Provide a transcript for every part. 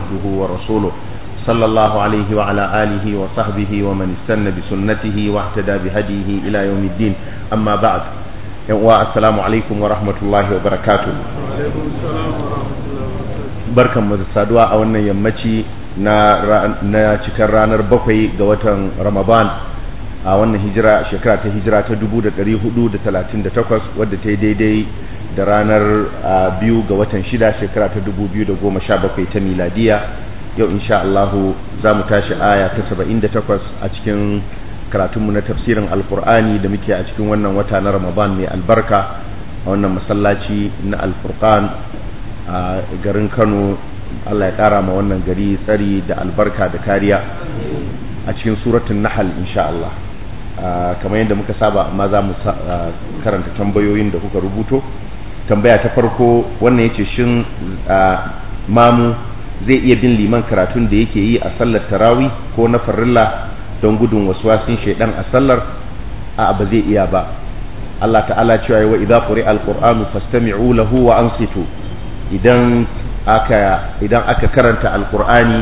عبده ورسوله صلى الله عليه وعلى آله وصحبه ومن استنى بسنته واهتدى بهديه إلى يوم الدين أما بعد السلام عليكم ورحمة الله وبركاته alaikum salam wa rahmatullahi wa barakatuh barkan mu da saduwa a wannan yammaci na na cikin ranar bakwai ga watan Ramadan a wannan hijira shekara ta hijira ta 1438 wadda ta yi daidai da ranar biyu ga watan shida shekara ta 2017 ta miladiya yau insha Allah za mu tashi aya ta 78 a cikin karatunmu na tafsirin alkur'ani da muke a cikin wannan wata na Ramadan mai albarka a wannan masallaci na alfurqan a garin Kano Allah ya ƙara ma wannan gari tsari da albarka da kariya a cikin suratun nahal insha Allah kamar yadda muka saba amma za mu karanta tambayoyin da kuka rubuto tambaya ta farko wannan yace shin mamu zai iya bin liman karatun da yake yi a sallar tarawi ko na farilla don gudun waswasin shaidan a sallar a ba zai iya ba Allah ta'ala cewa wa idza quri'a alqur'anu fastami'u lahu wa ansitu idan aka idan aka karanta alqur'ani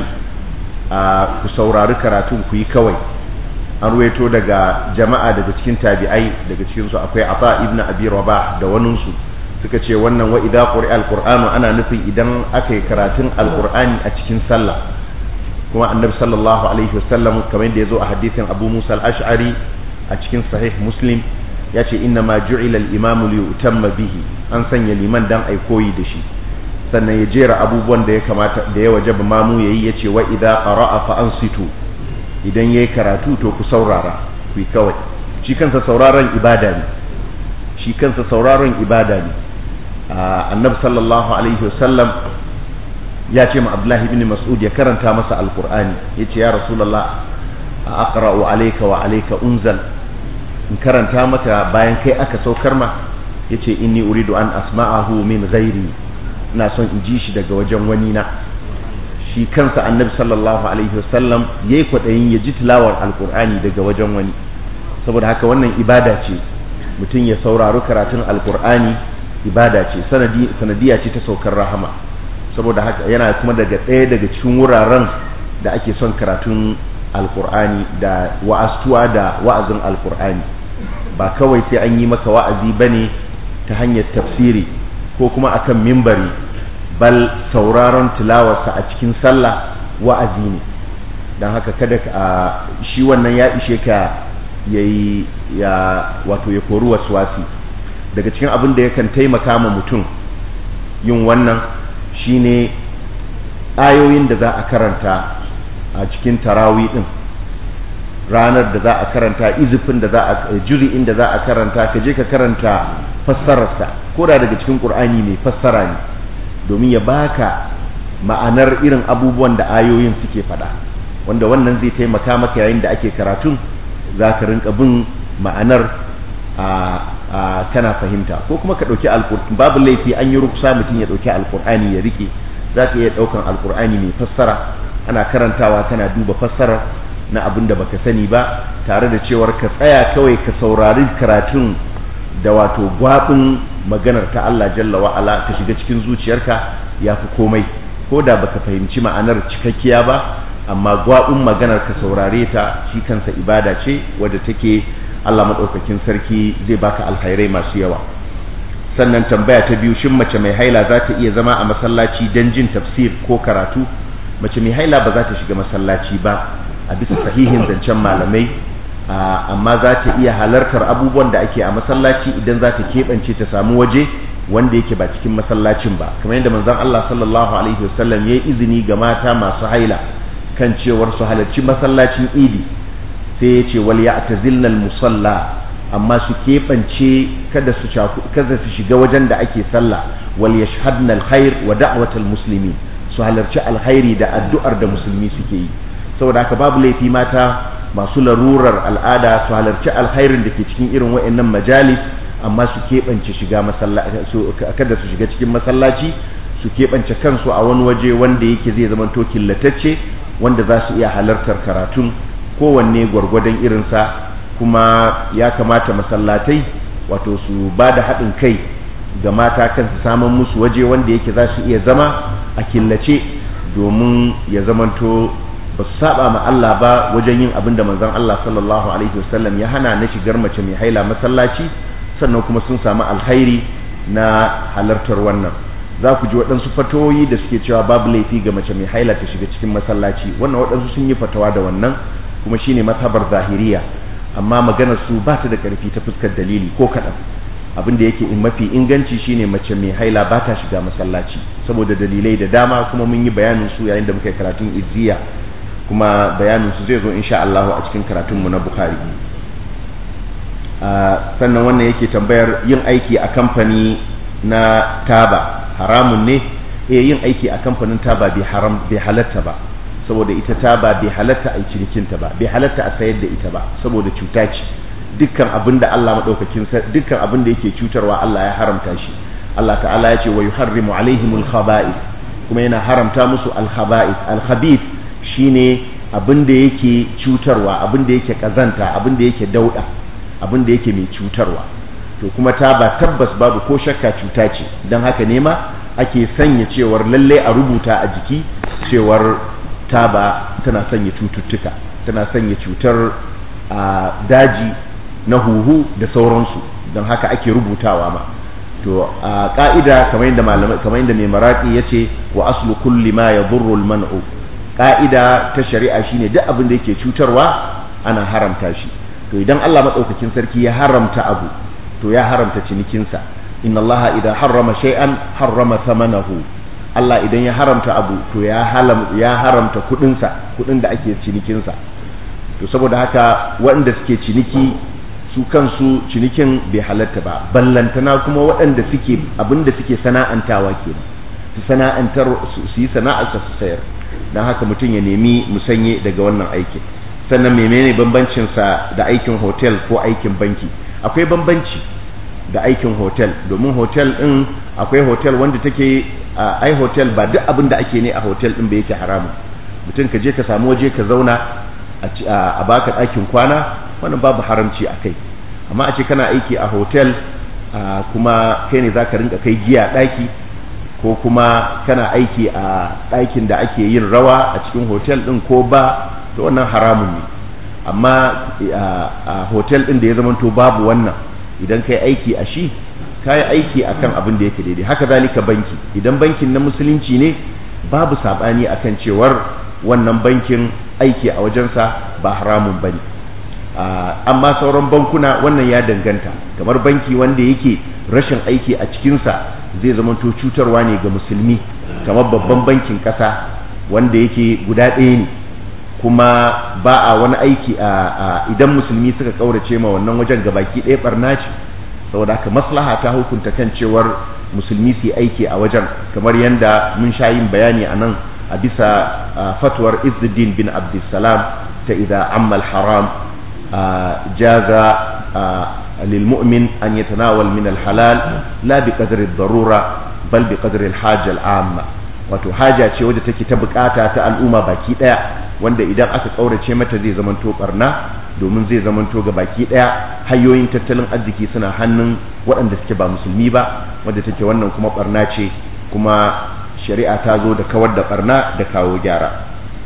ku saurari karatun ku yi kawai an ruwaito daga jama'a daga cikin tabi'ai daga cikin su akwai Ata ibn Abi Rabah da wanin su suka ce wannan wa idza quri'a alqur'anu ana nufin idan aka yi karatun alqur'ani a cikin sallah kuma annabi sallallahu alaihi wasallam kamar yadda yazo a hadisin Abu Musa al-Ash'ari a cikin sahih Muslim ya ce inna ma ju'ila al-imamu li yutamma bihi an sanya liman dan ai koyi da shi sannan ya jera abubuwan da ya kamata da ya wajaba mamu yayi yace wa idza qara'a fa ansitu idan yayi karatu to ku saurara ku kawai shi kansa sauraron ibada ne shi kansa sauraron ibada ne annabi sallallahu alaihi wasallam ya ce ma abdullahi ibn mas'ud ya karanta masa alqur'ani yace ya rasulullah aqra'u alayka wa alayka unzal in karanta maka bayan kai aka saukar ma yace inni uridu an asma'ahu min ghairi ina son in ji shi daga wajen wani na shi kansa annabi sallallahu alaihi wasallam yayi kwadayin ya ji tilawar alqur'ani daga wajen wani saboda haka wannan ibada ce mutum ya saurari karatun alqur'ani ibada ce sanadi sanadiya ce ta saukar rahama saboda haka yana kuma daga ɗaya daga cikin wuraren da ake son karatun alqur'ani da wa'astuwa da wa'azin alqur'ani ba kawai sai an yi maka wa'azi bane ta hanyar tafsiri ko kuma akan mimbari bal sauraron tilawarsa a cikin sallah wa'azi ne don haka kada a shi wannan ya ishe ka yayi ya wato ya kori waswasi daga cikin abin da yakan taimaka ma mutum yin wannan shine ayoyin da za a karanta a cikin tarawi din ranar da za a karanta izifin da za a juri'in da za a karanta ka je ka karanta fassararsa ko da daga cikin qur'ani mai fassara ne domin ya baka ma'anar irin abubuwan da ayoyin suke faɗa wanda wannan zai taimaka maka yayin da ake karatun za ka rinka bin ma'anar a kana fahimta ko kuma ka ɗauki alƙur'ani babu laifi an yi ruksa mutum ya ɗauki alƙur'ani ya rike za ka iya ɗaukan alƙur'ani mai fassara ana karantawa kana duba fassarar na abin da baka sani ba tare da cewar ka tsaya kawai ka saurari karatun da wato gwabin maganar ta Allah jalla wa ala ka shiga cikin zuciyarka ya fi komai ko da baka fahimci ma'anar cikakkiya ba amma gwabin maganar ka saurare ta shi kansa ibada ce wadda take Allah madaukakin sarki zai baka alkhairai masu yawa sannan tambaya ta biyu shin mace mai haila za ta iya zama a masallaci don jin tafsir ko karatu mace mai haila ba za ta shiga masallaci ba a bisa sahihin zancen malamai amma za ta iya halartar abubuwan da ake a masallaci idan za ta keɓance ta samu waje wanda yake ba cikin masallacin ba kamar yadda manzon Allah sallallahu alaihi wasallam ya yi izini ga mata masu haila kan cewar su halarci masallacin idi sai ya ce wal ya'tazilnal musalla amma su keɓance kada su kada su shiga wajen da ake sallah wal yashhadna alkhair wa da'watal muslimin su halarci alkhairi da addu'ar da musulmi suke yi saboda haka babu laifi mata masu larurar al'ada su halarci alkhairin da ke cikin irin wa'annan majalis amma su keɓance shiga masallaci kada su shiga cikin masallaci su keɓance kansu a wani waje wanda yake zai zama to killatacce wanda za su iya halartar karatun kowanne gwargwadon irinsa kuma ya kamata masallatai wato su ba da haɗin kai ga mata kan su samun musu waje wanda yake za su iya zama a killace domin ya zamanto ba su saba ma Allah ba wajen yin abin da manzon Allah sallallahu alaihi wasallam ya hana na shigar mace mai haila masallaci sannan kuma sun samu alkhairi na halartar wannan za ku ji waɗansu fatoyi da suke cewa babu laifi ga mace mai haila ta shiga cikin masallaci wannan waɗansu sun yi fatawa da wannan kuma shine mazhabar zahiriya amma maganar su ba ta da ƙarfi ta fuskar dalili ko kaɗan abin da yake in mafi inganci shine mace mai haila ba ta shiga masallaci saboda dalilai da dama kuma mun yi bayanin su yayin da muka yi karatun izziya kuma bayanin su zai zo insha Allah a cikin karatun mu na Bukhari sannan wannan yake tambayar yin aiki a kamfani na taba haramun ne eh yin aiki a kamfanin taba bai haram bai halatta ba saboda ita taba bai halatta a cinikinta ba bai halatta a sayar da ita ba saboda cuta ce dukkan abin da Allah madaukakin dukkan abin da yake cutarwa Allah ya haramta shi Allah ta'ala ya ce wa yuharrimu alaihimul khaba'ith kuma yana haramta musu al khaba'ith al khabith shine abin da yake cutarwa abin da yake kazanta abin da yake dauda abin da yake mai cutarwa to kuma taba tabbas babu ko shakka cuta ce don haka ne ma ake sanya cewar lalle a rubuta a jiki cewar taba tana sanya cututtuka tana sanya cutar a daji na huhu da sauransu don haka ake rubutawa ma to a ka'ida kamar yadda malamai kamar yadda mai maraki yace wa aslu kulli ma yadurru al-man'u ka'ida ta shari'a shine duk abin da yake cutarwa ana haramta shi to idan Allah madaukakin sarki ya haramta abu to ya haramta cinikinsa inna Allah idan harrama shay'an harrama thamanahu Allah idan ya haramta abu to ya halam ya haramta kudinsa kudin da ake cinikinsa to saboda haka waɗanda suke ciniki su kansu cinikin bai halatta ba ballantana kuma waɗanda suke abinda suke sana'antawa kenan su sana'antar su yi sana'ar su sayar dan haka mutum ya nemi musanye daga wannan aikin sannan menene bambancin sa da aikin hotel ko aikin banki akwai bambanci da aikin hotel domin hotel din akwai hotel wanda take ai hotel ba duk abin da ake ne a hotel din bai yake haramun mutum ka je ka samu waje ka zauna a baka ɗakin kwana wannan babu haramci a kai amma a ce kana aiki a hotel kuma kai ne za ka rinka kai giya ɗaki ko kuma kana aiki a ɗakin da ake yin rawa a cikin hotel ɗin ko ba to wannan haramun ne amma a hotel ɗin da ya zamanto babu wannan idan kai aiki a shi ka yi aiki a kan abin da yake daidai haka zalika banki idan bankin na musulunci ne babu saɓani akan cewar wannan bankin aiki a wajensa ba haramun ba ne amma sauran bankuna wannan ya danganta kamar banki wanda yake rashin aiki a cikinsa zai zamanto cutarwa ne ga musulmi kamar babban bankin ƙasa wanda yake guda ɗaya ne kuma ba a wani aiki a idan musulmi suka kaurace ma wannan wajen gabaki ɗaya barna ce saboda haka maslaha ta hukunta kan cewar musulmi su aiki a wajen kamar yadda mun sha yin bayani a nan a bisa fatwar izzuddin bin abdussalam ta idan ammal haram jaza lilmu'min an yatanawal min alhalal la bi qadri darura bal bi qadri alhaja al'amma wato haja ce wadda take ta bukata ta al'umma baki daya wanda idan aka kaurace mata zai zamanto barna domin zai zamanto ga baki daya hanyoyin tattalin arziki suna hannun waɗanda suke ba musulmi ba wadda take wannan kuma barna ce kuma shari'a ta zo da kawar da barna da kawo gyara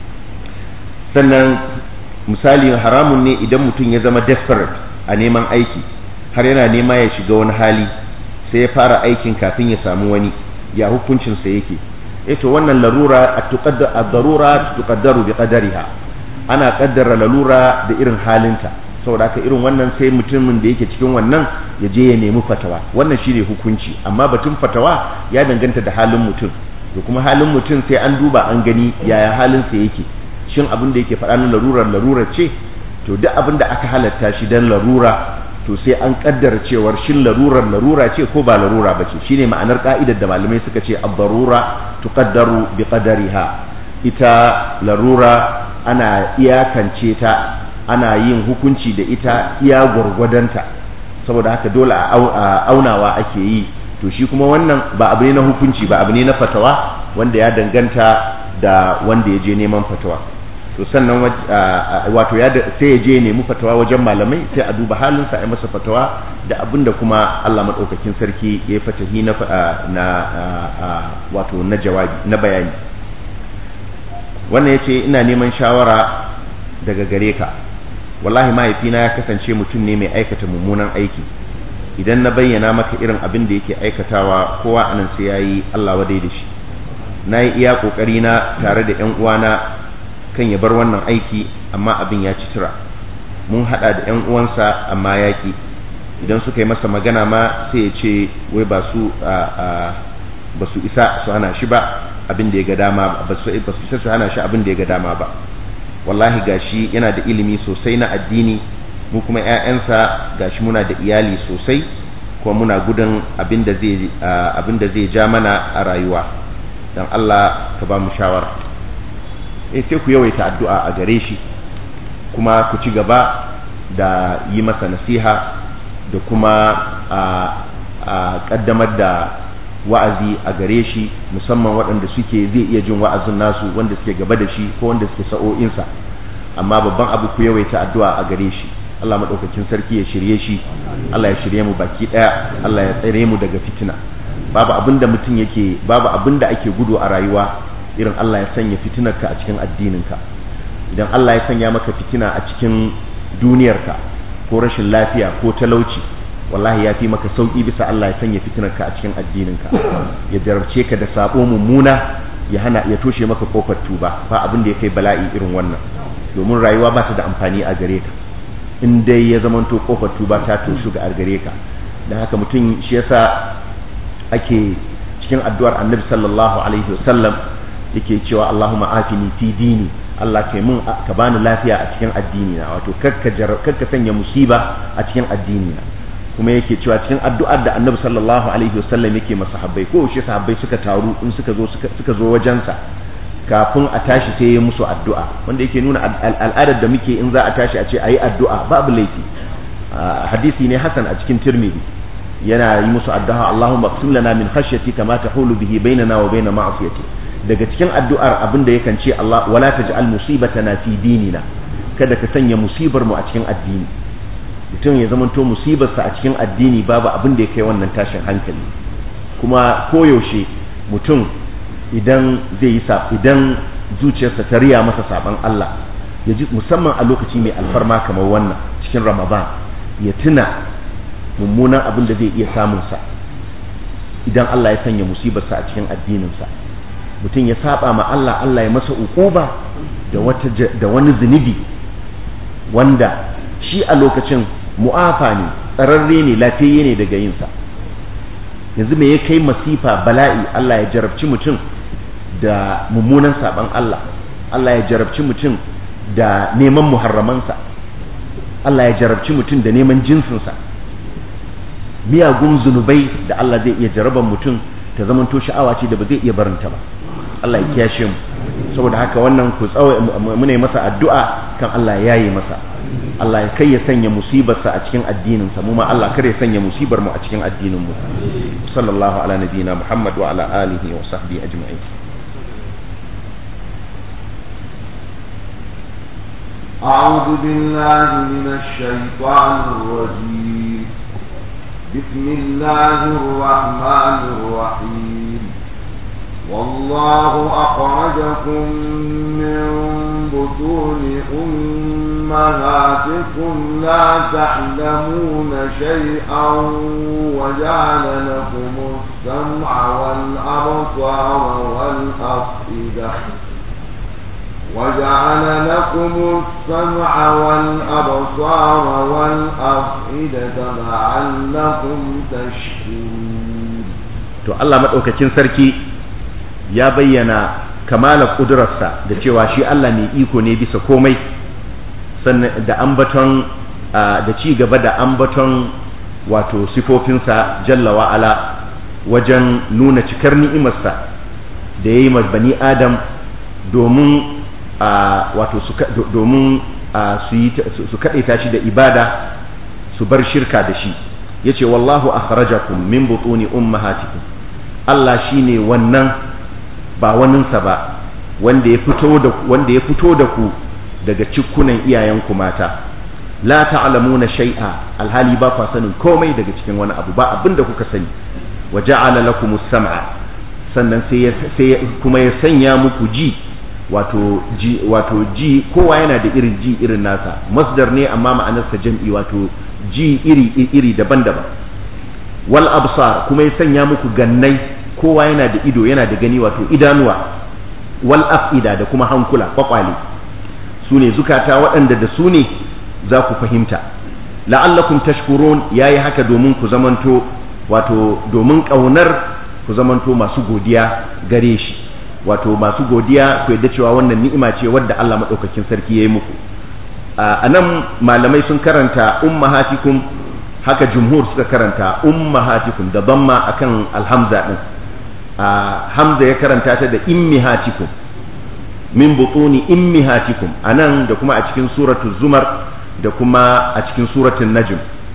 sannan misali haramun ne idan mutum ya zama desperate a neman aiki har yana nema ya shiga wani hali sai ya fara aikin kafin ya samu wani ya hukuncinsa yake eh to wannan larura ad-darura tuqaddaru bi qadariha ana kaddara lalura da irin halinta saboda haka irin wannan sai mutumin da yake cikin wannan ya je ya nemi fatawa wannan shine hukunci amma batun fatawa ya danganta da halin mutum to kuma halin mutum sai an duba an gani yaya halin sa yake shin abin da yake faɗa na larurar larurar ce to duk abin da aka halatta shi dan larura to sai an kaddara cewar shin larurar larura ce ko ba larura ba ce shine ma'anar ka'idar da malamai suka ce ad-darura tuqaddaru bi qadariha ita larura ana iyakance ta ana yin hukunci da ita iya gwargwadonta saboda haka dole a aunawa ake yi to shi kuma wannan ba abu ne na hukunci ba abu ne na fatawa wanda ya danganta da wanda ya je neman fatawa to sannan wato ya sai ya je nemi fatawa wajen malamai sai a duba halinsa a yi masa fatawa da abin da kuma Allah maɗaukakin sarki ya yi fatahi na na wato na jawabi na bayani wannan yace ina neman shawara daga gare ka wallahi mahaifina ya kasance mutum ne mai aikata mummunan aiki idan na bayyana maka irin abin da yake aikatawa kowa anan sai yayi Allah wadai da shi na yi iya kokari na tare da yan uwana kan ya bar wannan aiki amma abin ya ci tura mun hada da yan uwansa amma yaki idan suka yi masa magana ma sai ya ce wai ba su ba su isa su hana shi ba abin da ya ga dama ba su isa su hana shi abin da ya ga dama ba wallahi gashi yana da ilimi sosai na addini mu kuma ƴaƴansa gashi muna da iyali sosai kuma muna gudun abin da zai abin da zai ja mana a rayuwa dan Allah ka ba mu shawara eh sai ku yawaita addu'a a gare shi kuma ku ci gaba da yi masa nasiha da kuma a kaddamar da wa'azi a gare shi musamman waɗanda suke zai iya jin wa'azin nasu wanda suke gaba da shi ko wanda suke sa'o'insa amma babban abu ku yawaita addu'a a gare shi Allah maɗaukakin sarki ya shirye shi Allah ya shirye mu baki ɗaya Allah ya tsare mu daga fitina babu abin da mutum yake babu abin da ake gudu a rayuwa irin Allah ya sanya fitinarka a cikin addininka idan Allah ya sanya maka fitina a cikin duniyarka ko rashin lafiya ko talauci wallahi ya fi maka sauki bisa Allah ya sanya fitinarka a cikin addininka ya jarabce ka da sabo mummuna ya hana ya toshe maka kofar tuba ba abin da ya kai bala'i irin wannan domin rayuwa ba ta da amfani a gare ka in dai ya zamanto kofar tuba ta toshu ga gare ka dan haka mutum shi yasa ake cikin addu'ar Annabi sallallahu alaihi wasallam yake cewa Allahumma afini fi dini Allah kai mun ka bani lafiya a cikin addini na wato kakka kakka sanya musiba a cikin addini na kuma yake cewa cikin addu'ar da Annabi sallallahu alaihi wasallam yake masa sahabbai ko shi sahabbai suka taru in suka zo suka zo wajensa kafin a tashi sai ya musu addu'a wanda yake nuna al'adar da muke in za a tashi a ce ayi addu'a babu laifi hadisi ne hasan a cikin Tirmidhi yana yi musu addu'a Allahumma qsim lana min khashyati kama tahulu bihi bainana wa bain ma'siyati daga cikin addu'ar abin da yakan ce Allah wala taj'al musibatana fi dinina kada ka sanya musibar mu a cikin addini mutum ya zamanto musibarsa a cikin addini babu abin da ya kai wannan tashin hankali kuma koyaushe mutum idan zai yi idan zuciyarsa ta riya masa saban Allah ya ji musamman a lokaci mai alfarma kamar wannan cikin Ramadan ya tuna mummunan abin da zai iya samunsa idan Allah ya sanya musibarsa a cikin addininsa mutum ya saba ma Allah Allah ya masa ukuba da wata da wani zunubi wanda shi a lokacin mu'afa ne tsararre ne lafiyayye ne daga yinsa yanzu me ya kai masifa bala'i Allah ya jarabci mutum da mummunan saban Allah Allah ya jarabci mutum da neman muharramansa Allah ya jarabci mutum da neman jinsinsa miyagun zunubai da Allah zai iya jaraban mutum ta zamanto sha'awa ce da ba zai iya barinta ba Allah ya kiyashe mu saboda haka wannan ku tsawo muna masa addu'a kan Allah ya yi masa Allah ya kai ya sanya musibarsa a cikin addinin sa mu ma Allah kar ya sanya musibar mu a cikin addinin mu sallallahu ala nabiyina Muhammad wa ala alihi wa sahbihi ajma'in أعوذ بالله من الشيطان الرجيم بسم الله الرحمن الرحيم والله أخرجكم من بطون أمهاتكم لا تعلمون شيئا وجعل لكم السمع والأبصار والأفئدة وجعل لكم السمع والأبصار والأفئدة لعلكم تشكرون to Allah madaukakin sarki ya bayyana kamala kudurarsa da cewa shi Allah mai iko ne bisa komai sannan da ambaton da ci gaba da ambaton wato sifofinsa jalla wa'ala wajen nuna cikar ni'imarsa da ya yi bani adam domin wato domin su kaɗaita shi da ibada su bar shirka da shi ya ce wallahu akhrajakum min butuni ummahatikum Allah shine wannan ba waninsa ba wanda ya fito da wanda ya fito da ku daga cikkunan iyayenku mata la ta'lamuna shay'a alhali ba ku sanin komai daga cikin wani abu ba abinda kuka sani wa ja'ala lakumus sam'a sannan sai kuma ya sanya muku ji wato ji wato ji kowa yana da irin ji irin nasa masdar ne amma ma'anarsa jam'i wato ji iri iri daban-daban wal absar kuma ya sanya muku gannai kowa yana da ido yana da gani wato idanuwa wal afida da kuma hankula kwakwale su ne zukata waɗanda da su ne za ku fahimta la'allakum tashkurun yayi haka domin ku zamanto wato domin ƙaunar ku zamanto masu godiya gare shi wato masu godiya ku yadda cewa wannan ni'ima ce wadda Allah maɗaukakin sarki ya yi muku a nan malamai sun karanta ummahatikum haka jumhur suka karanta ummahatikum da damma akan alhamza din hamza ya karanta ta da immihatikum min butuni immihatikum anan da kuma a cikin suratu zumar da kuma a cikin suratun najm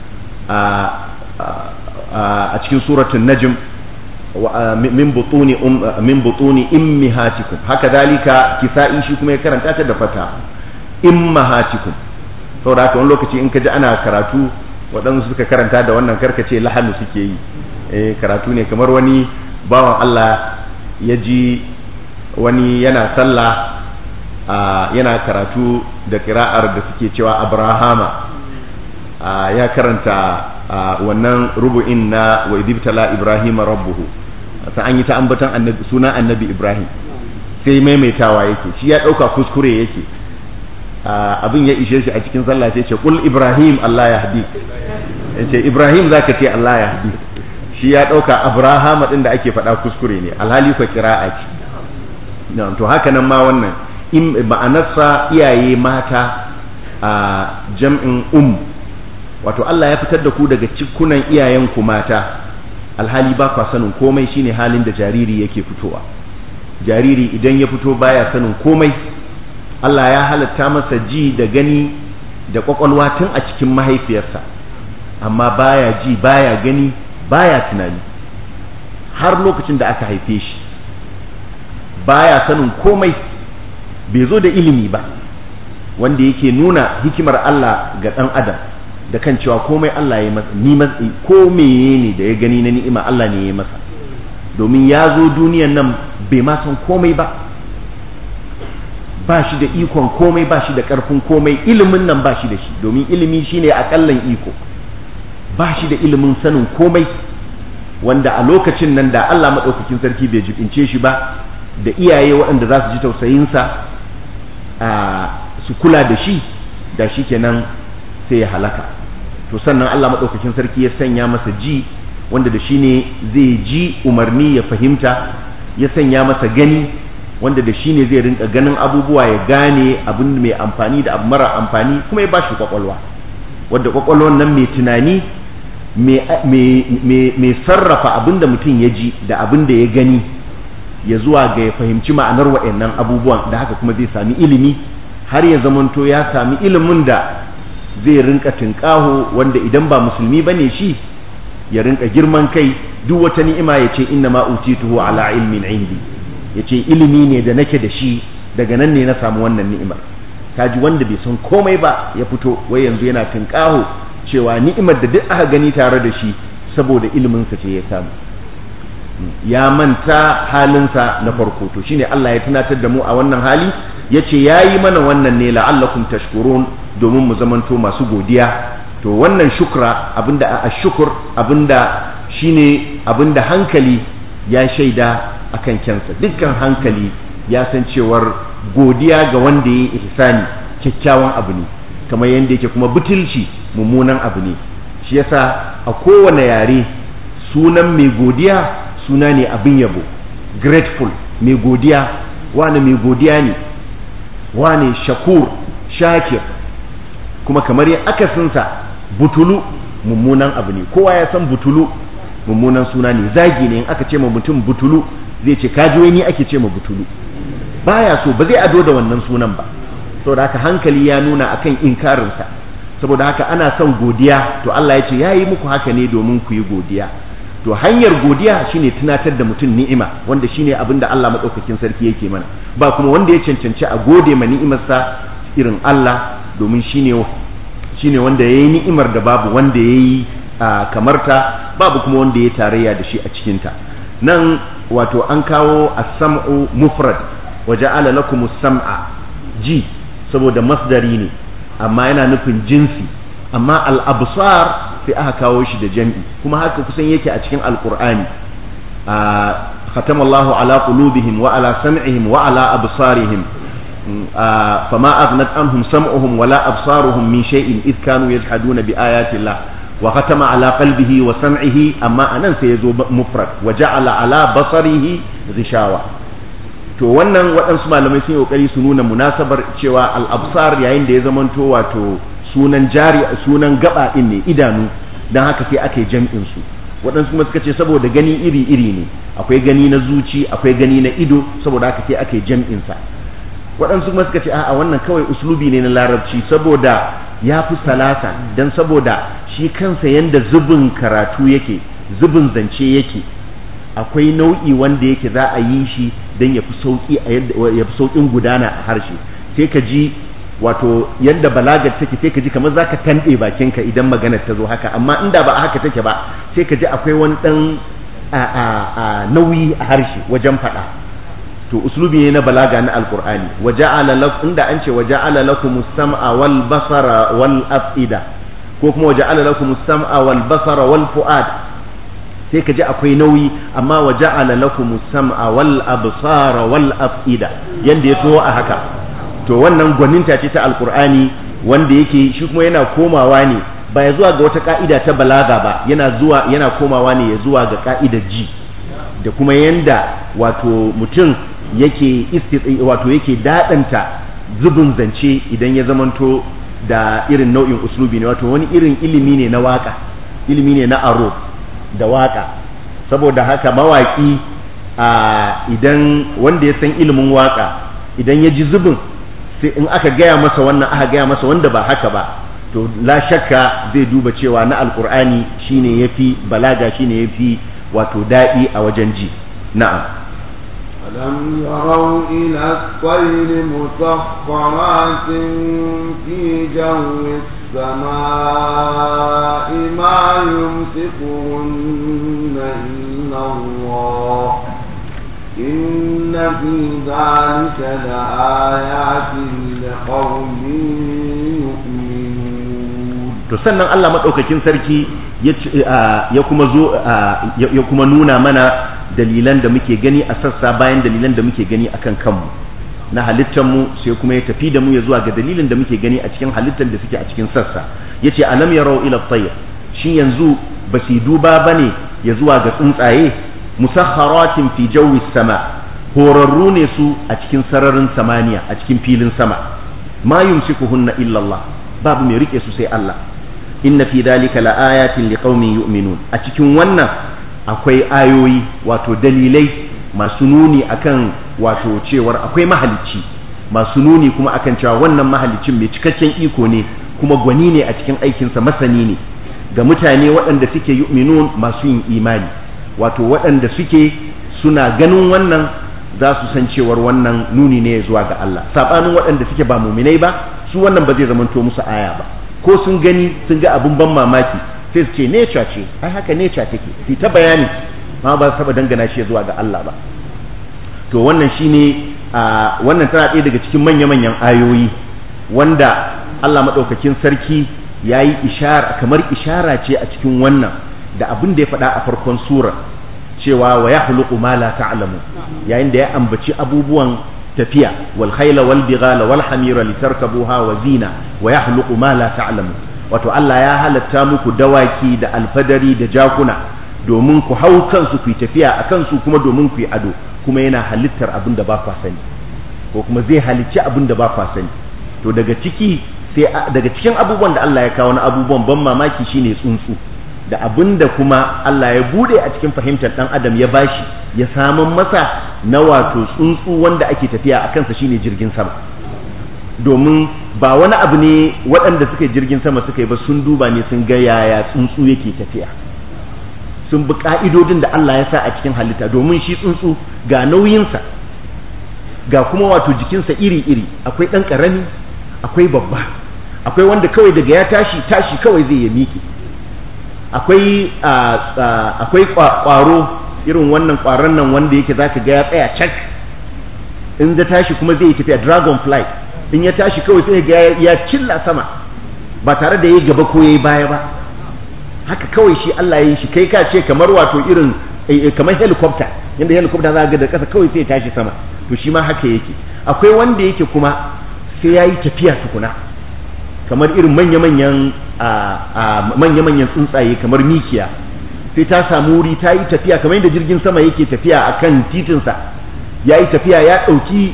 a cikin suratun najm min butuni min butuni immihatikum haka dalika kisa'i shi kuma ya karanta ta da fata immahatikum saboda haka wani lokaci in ka ji ana karatu waɗansu suka karanta da wannan karkace lahanu suke yi eh karatu ne kamar wani bawan Allah ya ji wani yana sallah yana karatu da kira'ar da suke cewa abrahama ya karanta wannan rubu'in na wa idibtala ibrahima rabbuhu sai an yi ta ambatan annabi suna annabi ibrahim sai maimaitawa yake shi ya ɗauka kuskure yake abin ya ishe shi a cikin sallah sai ce kul ibrahim Allah ya hadi ce ibrahim zaka ce Allah ya hadi shi ya ɗauka abrahama ɗin da ake faɗa kuskure ne alhali kwa kira'a ce to haka nan ma wannan in ma'anarsa iyaye mata a jam'in um wato Allah ya fitar da ku daga cikunan iyayenku mata alhali ba kwa sanin komai shine halin da jariri yake fitowa jariri idan ya fito baya sanin komai Allah ya halatta masa ji da gani da kwakwalwa tun a cikin mahaifiyarsa amma baya ji baya gani baya tunani har lokacin da aka haife shi baya sanin komai bai zo da ilimi ba wanda yake nuna hikimar Allah ga ɗan adam da kan cewa komai Allah ya masa ni matsi ko meye ne da ya gani na ni'ima Allah ne ya masa domin ya zo duniyan nan bai ma san komai ba ba shi da ikon komai ba shi da ƙarfin komai ilimin nan ba shi da shi domin ilimi shine akallan iko ba shi da ilimin sanin komai wanda a lokacin nan da Allah maɗaukakin sarki bai jibince shi ba da iyaye waɗanda za su ji tausayinsa a su kula da shi da shi kenan sai ya halaka to sannan Allah maɗaukakin sarki ya sanya masa ji wanda da shi ne zai ji umarni ya fahimta ya sanya masa gani wanda da shi ne zai rinka ganin abubuwa ya gane abin mai amfani da abu mara amfani kuma ya bashi kwakwalwa wadda kwakwalwan nan mai tunani mai sarrafa abin da mutum ya ji da abin da ya gani ya zuwa ga ya fahimci ma'anar wa'annan abubuwan da haka kuma zai sami ilimi har ya zamanto ya sami ilimin da zai rinka tinkaho wanda idan ba musulmi bane shi ya rinka girman kai duk wata ni'ima ya ce inna ma utituhu ala ilmin indi ya ce ilimi ne da nake da shi daga nan ne na samu wannan ni'imar kaji wanda bai san komai ba ya fito wai yanzu yana tinkaho cewa ni'imar da duk aka gani tare da shi saboda iliminsa ce ya samu ya manta halinsa na farko to shine Allah ya tunatar da mu a wannan hali yace yayi mana wannan ne la'allakum tashkurun domin mu zamanto masu godiya to wannan shukra abinda a shukur abinda shine abinda hankali ya shaida akan kyansa dukkan hankali ya san cewar godiya ga wanda ya yi ihsani kyakkyawan abu ne kamar yadda yake kuma butulci mummunan abu ne shi yasa a kowane yare sunan mai godiya suna ne abin yabo grateful mai godiya wane mai godiya ne wane shakur shakir kuma kamar yin akasinsa butulu mummunan abu ne kowa ya san butulu mummunan suna ne zagi ne in aka ce ma mutum butulu zai ce kaji wani ake ce ma butulu baya so ba zai ado da wannan sunan ba saboda haka hankali ya nuna akan inkarinsa saboda haka ana son godiya to Allah ya ce ya yi muku haka ne domin ku yi godiya to hanyar godiya shine tunatar da mutum ni'ima wanda shine abin da Allah madaukakin sarki yake mana ba kuma wanda ya cancanci a gode ma ni'imarsa irin Allah domin shine shine wanda yayi ni'imar da babu wanda yayi kamarta babu kuma wanda ya tarayya da shi a cikin ta nan wato an kawo as-sam'u mufrad waja'ala lakumus sam'a ji saboda masdari ne amma yana nufin jinsi amma al-absar sai aka kawo shi da jam'i kuma haka kusan yake a cikin alqur'ani ختم الله على قلوبهم وعلى سمعهم وعلى أبصارهم فما أغنت عنهم سمعهم ولا أبصارهم من شيء إذ كانوا يجحدون بآيات الله وختم على قلبه وسمعه أما أنا سيزو مفرد وجعل على بصره غشاوة to wannan waɗansu malamai sun yi ƙoƙari su nuna munasabar cewa al-absar yayin da ya zamanto wato sunan jari sunan gaba ɗin ne idanu don haka sai aka yi jam'in su waɗansu kuma suka ce saboda gani iri-iri ne akwai gani na zuci akwai gani na ido saboda haka sai aka yi jam'in sa waɗansu kuma suka ce a'a wannan kawai uslubi ne na larabci saboda ya fi salasa don saboda shi kansa yanda zubin karatu yake zubin zance yake akwai nau'i wanda yake za a yi shi don ya fi sauƙi ya fi sauƙin gudana a harshe sai ka ji wato yadda balagar take sai ka ji kamar zaka tanɗe bakinka idan maganar ta zo haka amma inda ba haka take ba sai ka ji akwai wani ɗan nauyi a harshe wajen faɗa to uslubi ne na balaga na alqur'ani waja'ala lakum inda an ce waja'ala lakum as-sam'a wal basara wal af'ida ko kuma waja'ala lakum as-sam'a wal basara wal fu'ad sai ka ji akwai nauyi amma waja'ala lakum as-sam'a wal absara wal af'ida yanda ya so a haka to wannan gwaninta ce ta alqur'ani wanda yake shi kuma yana komawa ne ba ya zuwa ga wata ka'ida ta balaga ba yana zuwa yana komawa ne ya zuwa ga ka'idar ji da kuma yanda wato mutum yake wato yake dadanta zubin zance idan ya zamanto da irin nau'in uslubi ne wato wani irin ilimi ne na waka ilimi ne na aro da waka saboda haka mawaki a idan wanda ya san ilimin waka idan ya ji zubin sai in aka gaya masa wannan aka gaya masa wanda ba haka ba to la shakka zai duba cewa na alkur'ani shine yafi balaga shine yafi wato daɗi a wajen ji na'am ألم يروا إلى الطير مسخرات في جو السماء ما يمسكهن إلا الله إن في ذلك لآيات لقوم يؤمنون to sannan Allah madaukakin sarki ya kuma zo ya kuma nuna mana dalilan da muke gani a sassa bayan dalilan da muke gani akan kanmu na halittar mu sai kuma ya tafi da mu ya zuwa ga dalilin da muke gani a cikin halittar da suke a cikin sassa yace alam yarau ila tayr shin yanzu ba su duba bane ya zuwa ga tsuntsaye musakharatin fi jawi sama horarru ne su a cikin sararin samaniya a cikin filin sama ma yumsikuhunna illa Allah babu mai rike su sai Allah inna fi dalika laayatin liqaumin yu'minun a cikin wannan akwai ayoyi wato dalilai masu nuni akan wato cewar akwai mahalicci masu nuni kuma akan cewa wannan mahalicin mai cikakken iko ne kuma gwani ne a cikin aikinsa masani ne ga mutane waɗanda suke yu'minun masu yin imani wato waɗanda suke suna ganin wannan za su san cewar wannan nuni ne zuwa ga Allah sabanin waɗanda suke ba muminai ba su wannan ba zai zamanto musu aya ba ko sun gani sun ga abin ban mamaki sai su ce nature ce ai haka nature take su ta bayani ma ba su taba dangana shi zuwa ga Allah ba to wannan shine a wannan tana ɗaya daga cikin manya-manyan ayoyi wanda Allah maɗaukakin sarki ya yi ishara kamar ishara ce a cikin wannan da abin da ya faɗa a farkon sura cewa wa ya huluku ma la ta'lamu yayin da ya ambaci abubuwan tafiya wal khayla wal bighala wal hamira litarkabuha wa zina wa yahluqu ma la ta'lamu wato Allah ya halatta muku dawaki da alfadari da jakuna domin ku hau kansu ku yi tafiya a kansu kuma domin ku yi ado kuma yana halittar abin da ba kwa sani ko kuma zai halicci abin da ba kwa sani to daga ciki sai daga cikin abubuwan da Allah ya kawo na abubuwan ban mamaki shine tsuntsu da abin da kuma Allah ya bude a cikin fahimtar dan adam ya bashi ya samun masa na wato tsuntsu wanda ake tafiya a kansa shine jirgin sama domin ba wani abu ne waɗanda suka yi jirgin sama suka yi ba sun duba ne sun ga yaya tsuntsu yake tafiya sun bi ka'idodin da Allah ya sa a cikin halitta domin shi tsuntsu ga nauyinsa ga kuma wato jikinsa iri-iri akwai ɗan ƙarami akwai babba akwai wanda kawai daga ya tashi tashi kawai zai ya miƙe akwai akwai ƙwaro irin wannan ƙwaron nan wanda yake zaka ga ya tsaya cak in ya tashi kuma zai yi tafiya dragon flight in ya tashi kawai sai ga ya cilla sama ba tare da yayi gaba ko yayi baya ba haka kawai shi Allah ya yi shi kai ka ce kamar wato irin kamar helicopter yanda helicopter za ga da kasa kawai sai ya tashi sama to shi ma haka yake akwai wanda yake kuma sai yayi tafiya tukuna kamar irin manya-manyan manya-manyan tsuntsaye kamar mikiya sai ta samu wuri ta yi tafiya kamar yadda jirgin sama yake tafiya akan titinsa ya yi tafiya ya ɗauki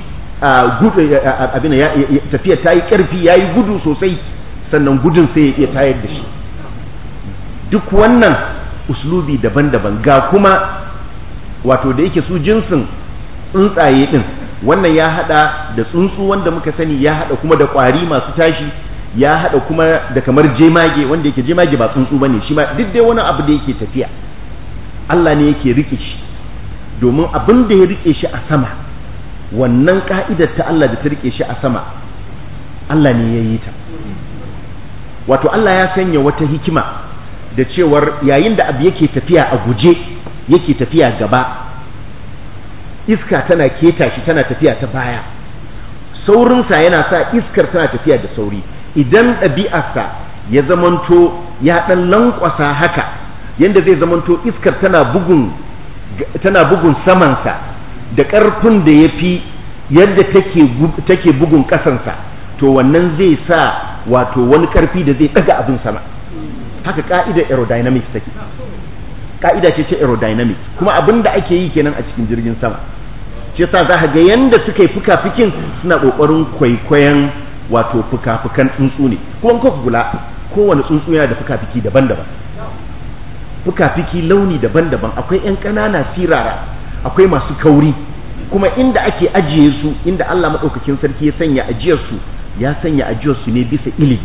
abin tafiya ta yi ƙarfi ya yi gudu sosai sannan gudun sai ya iya tayar da shi duk wannan uslubi daban-daban ga kuma wato da yake su jinsin tsuntsaye ɗin wannan ya haɗa da tsuntsu wanda muka sani ya haɗa kuma da ƙwari masu tashi ya haɗa kuma da kamar jemage wanda yake jemage ba tsuntsu bane shi ma duk dai wani abu da yake tafiya Allah ne yake rike shi domin abin da ya rike shi a sama wannan ka'idar ta Allah da ta rike shi a sama Allah ne ya yi ta wato Allah ya sanya wata hikima da cewar yayin da abu yake tafiya a guje yake tafiya gaba iska tana keta shi tana tafiya ta baya saurinsa yana sa iskar tana tafiya da sauri idan ɗabi'arsa ya zamanto ya ɗan lankwasa haka yadda zai zamanto iskar tana bugun tana bugun samansa da ƙarfin da ya fi yadda take bugun ƙasansa to wannan zai sa wato wani ƙarfi da zai ɗaga abin sama haka ƙa'idar aerodynamics take ƙa'ida ce ce aerodynamics kuma abin da ake yi kenan a cikin jirgin sama shi yasa za ga yanda suka yi fuka-fikin suna ƙoƙarin kwaikwayon wato fuka-fukan tsuntsu ne kuma kuka kula kowane tsuntsu yana da fuka-fiki daban-daban fuka-fiki launi daban-daban akwai 'yan ƙanana sirara akwai masu kauri kuma inda ake ajiye su inda Allah maɗaukakin sarki ya sanya ajiyarsu ya sanya ajiyarsu ne bisa ilimi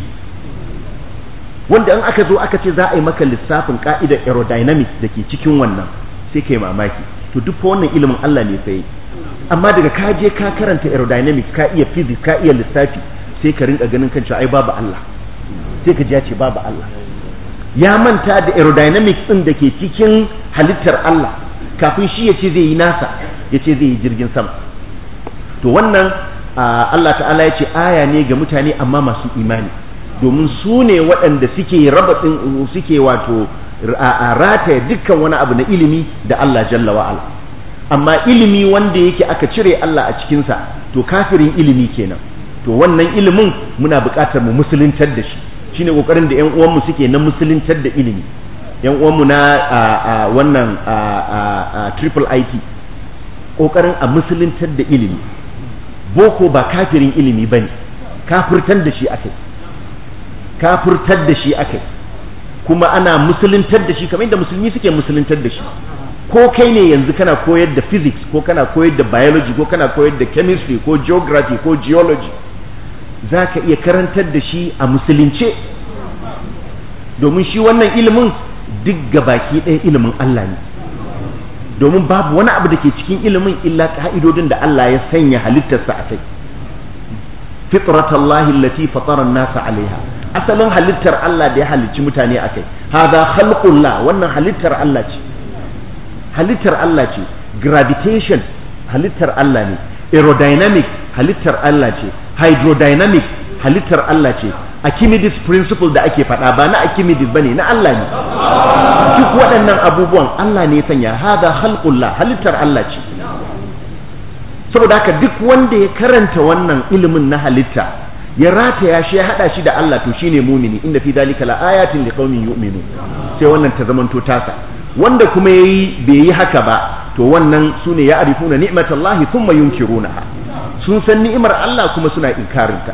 wanda in aka zo aka ce za a yi maka lissafin ka'idar aerodynamics da ke cikin wannan sai ka yi mamaki to duk wannan ilimin Allah ne sai amma daga ka je ka karanta aerodynamics ka iya physics ka iya lissafi sai ka rinka ganin kan cewa ai babu Allah sai ka ji ya ce babu Allah ya manta da aerodynamics din da ke cikin halittar Allah kafin shi ya ce zai yi nasa ya ce zai yi jirgin sama to wannan Allah ta'ala ya ce aya ne ga mutane amma masu imani domin su ne waɗanda suke raba suke wato rataya dukkan wani abu na ilimi da Allah jalla wa'ala amma ilimi wanda yake aka cire Allah a cikinsa to kafirin ilimi kenan to wannan ilimin muna buƙatar mu musuluntar da shi shine kokarin da ƴan uwanmu suke na musuluntar da ilimi ƴan uwanmu na wannan triple IT kokarin a musuluntar da ilimi boko ba kafirin ilimi bane kafirtar da shi akai kafirtar da shi akai kuma ana musuluntar da shi kamar yadda musulmi suke musuluntar da shi ko kai ne yanzu kana koyar da physics ko kana koyar da biology ko kana koyar da chemistry ko geography ko geology za ka iya karantar da shi a musulunce domin shi wannan ilimin duk gabaki ɗaya ilimin Allah ne domin babu wani abu da ke cikin ilimin illa ka'idodin da Allah ya sanya halittarsa a kai fitratallahi allati fatara nasa alaiha asalin halittar Allah da ya halicci mutane a kai hadha khalqullah wannan halittar Allah ce halittar Allah ce gravitation halittar Allah ne aerodynamic halittar Allah ce hydrodynamic halittar Allah ce Archimedes principle da ake faɗa ba na Archimedes bane na Allah ne duk waɗannan abubuwan Allah ne ya sanya hada khalqullah halittar Allah ce saboda haka duk wanda ya karanta wannan ilimin na halitta ya rataya shi ya hada shi da Allah to shine mumini inda fi dalika la ayatin liqaumin yu'minun sai wannan ta zamanto tasa wanda kuma yayi bai yi haka ba to wannan sune ya arifuna ni'matallahi thumma yunkirunaha sun san ni'imar Allah kuma suna inkarinta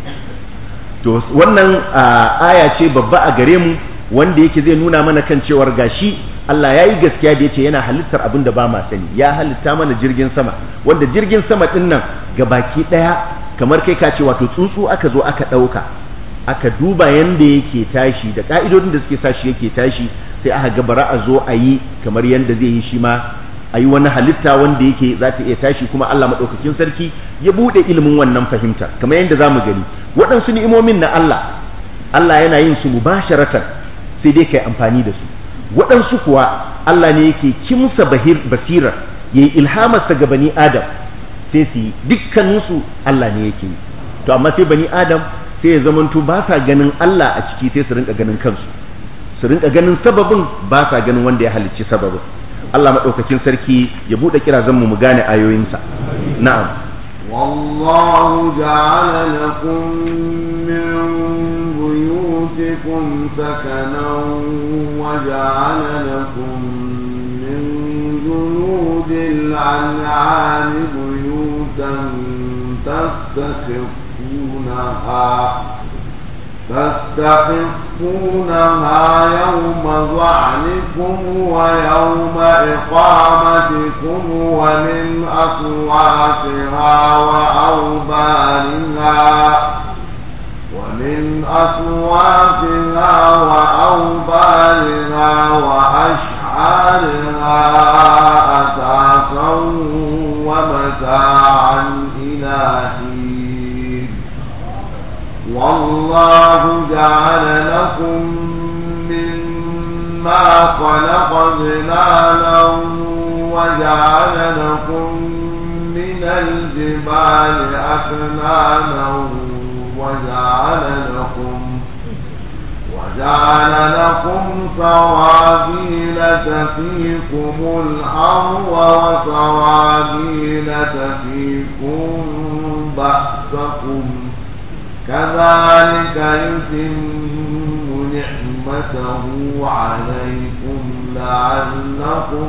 to wannan aya ce babba a gare mu wanda yake zai nuna mana kan cewar gashi Allah ya yi gaskiya da yace yana halittar abin da ba ma sani ya halitta mana jirgin sama wanda jirgin sama din nan ga baki daya kamar kai ka ce wato tsuntsu aka zo aka dauka aka duba yanda yake tashi da ka'idodin da suke sa shi yake tashi sai aka ga bara a zo a yi kamar yanda zai yi shi ma a yi wani halitta wanda yake za ta iya tashi kuma Allah maɗaukakin sarki ya buɗe ilimin wannan fahimta kamar yadda za mu gani waɗansu ni'imomin na Allah Allah yana yin su mubasharatan sai dai kai amfani da su waɗansu kuwa Allah ne yake kimsa bahir basirar ya yi ilhamarsa ga bani Adam sai su yi dukkaninsu Allah ne yake yi to amma sai bani adam sai ya zamanto ba sa ganin Allah a ciki sai su rinka ganin kansu su rinka ganin sababin ba sa ganin wanda ya halicci sababin Allah maɗaukakin sarki ya buɗe kirazan mu mu gane ayoyinsa na'am والله جعل لكم من بيوتكم سكنا وجعل لكم من جلود الأنعام بيوتا تستخفونها تستخفونها يوم ظعنكم ويوم إقامتكم ومن أصواتها وأوبارها ومن أصواتها وأوبارها وأشعارها أساسا ومتاعا إلى حين والله جعل لكم مما خلق ظلالا وجعل لكم من الجبال أكنانا وجعل لكم وجعل لكم سرابيل تقيكم الحر وسرابيل تقيكم بأسكم كذلك يتم نعمته عليكم لعلكم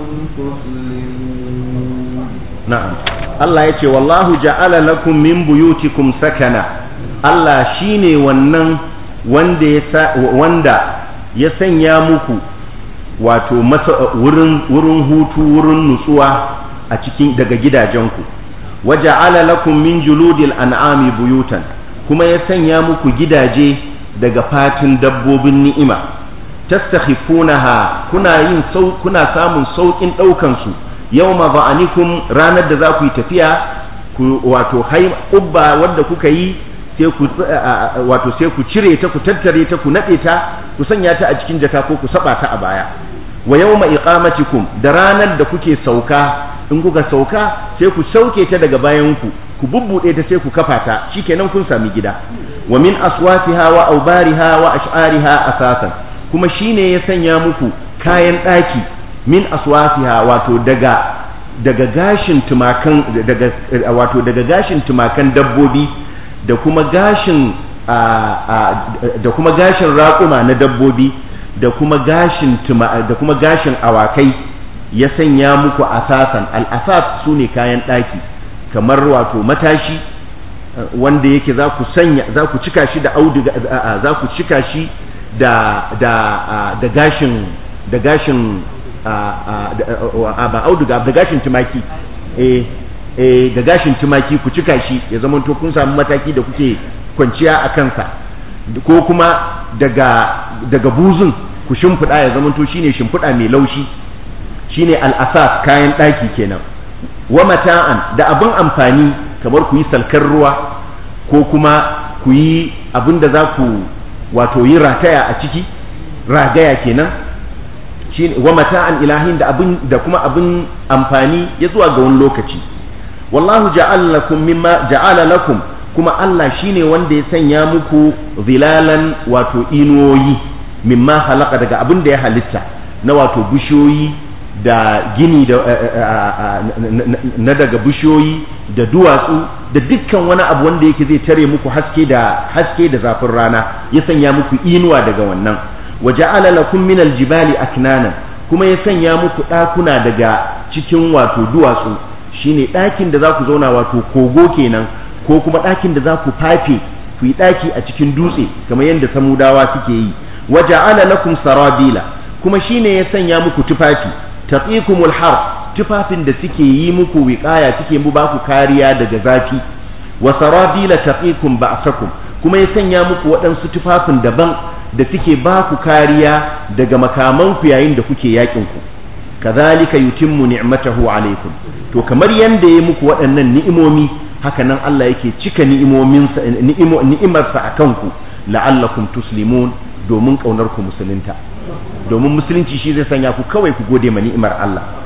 تسلمون na'am Allah ya ce wallahu ja'ala lakum min buyutikum sakana Allah shine wannan wanda ya wanda ya sanya muku wato wurin wurin hutu wurin nutsuwa a cikin daga gidajenku waja'ala lakum min juludil an'ami buyutan kuma ya sanya muku gidaje daga fatin dabbobin ni'ima tastakhifunaha kuna yin sau kuna samun saukin daukan su yawma ba'anikum ranar da za ku yi tafiya ku wato hai ubba wanda kuka yi sai ku wato sai ku cire ta ku tattare ta ku nade ta ku sanya ta a cikin jaka ko ku saba ta a baya wa yawma iqamatikum da ranar da kuke sauka in kuka sauka sai ku sauke ta daga bayan ku ku bubbude ta sai ku kafa ta shikenan kun sami gida wa min aswatiha wa aubariha wa ash'ariha asasan kuma shine ya sanya muku kayan daki min aswatiha wato daga daga gashin tumakan daga wato daga gashin tumakan dabbobi da kuma gashin da kuma gashin raƙuma na dabbobi da kuma gashin da kuma gashin awakai ya sanya muku asasan al-asas sune kayan daki kamar wato matashi wanda yake za ku sanya za ku cika shi da auduga za ku cika shi da da da gashin da gashin ba auduga da gashin tumaki eh eh da gashin tumaki ku cika shi ya zama to kun samu mataki da kuke kwanciya a kansa ko kuma daga daga buzun ku shimfiɗa ya zama to shine shimfiɗa mai laushi shine al'asas kayan ɗaki kenan wa mata'an da abin amfani kamar ku yi salkar ruwa ko kuma ku yi abin da za ku wato yi rataya a ciki ragaya kenan wa mata'an ilahin da abin da kuma abin amfani ya zuwa ga wani lokaci wallahu ja'ala lakum mimma ja'ala lakum kuma Allah shine wanda ya sanya muku zilalan wato inuwoyi mimma halaka daga abin da ya halitta na wato bishiyoyi da gini da na daga bishiyoyi da duwatsu da dukkan wani abu wanda yake zai tare muku haske da haske da zafin rana ya sanya muku inuwa daga wannan wa ja'ala lakum min aljibali aknanan kuma ya sanya muku ɗakuna daga cikin wato duwatsu shine ɗakin da za ku zauna wato kogo kenan ko kuma ɗakin da za ku fafe ku yi ɗaki a cikin dutse kamar yadda samudawa suke yi wa ja'ala lakum sarabila kuma shine ya sanya muku tufafi taqikumul har tufafin da suke yi muku wiqaya suke mu baku kariya daga zafi wa sarabila taqikum ba'sakum kuma ya sanya muku waɗansu tufafin daban da suke baku kariya daga makamanku yayin da kuke yakin ku kazalika yutimmu ni'matahu alaikum to kamar yanda ya muku waɗannan ni'imomi haka nan Allah yake cika ni'imominsa ni'imarsa akan ku la'allakum tuslimun domin kaunar ku musulunta domin musulunci shi zai sanya ku kawai ku gode ma ni'imar Allah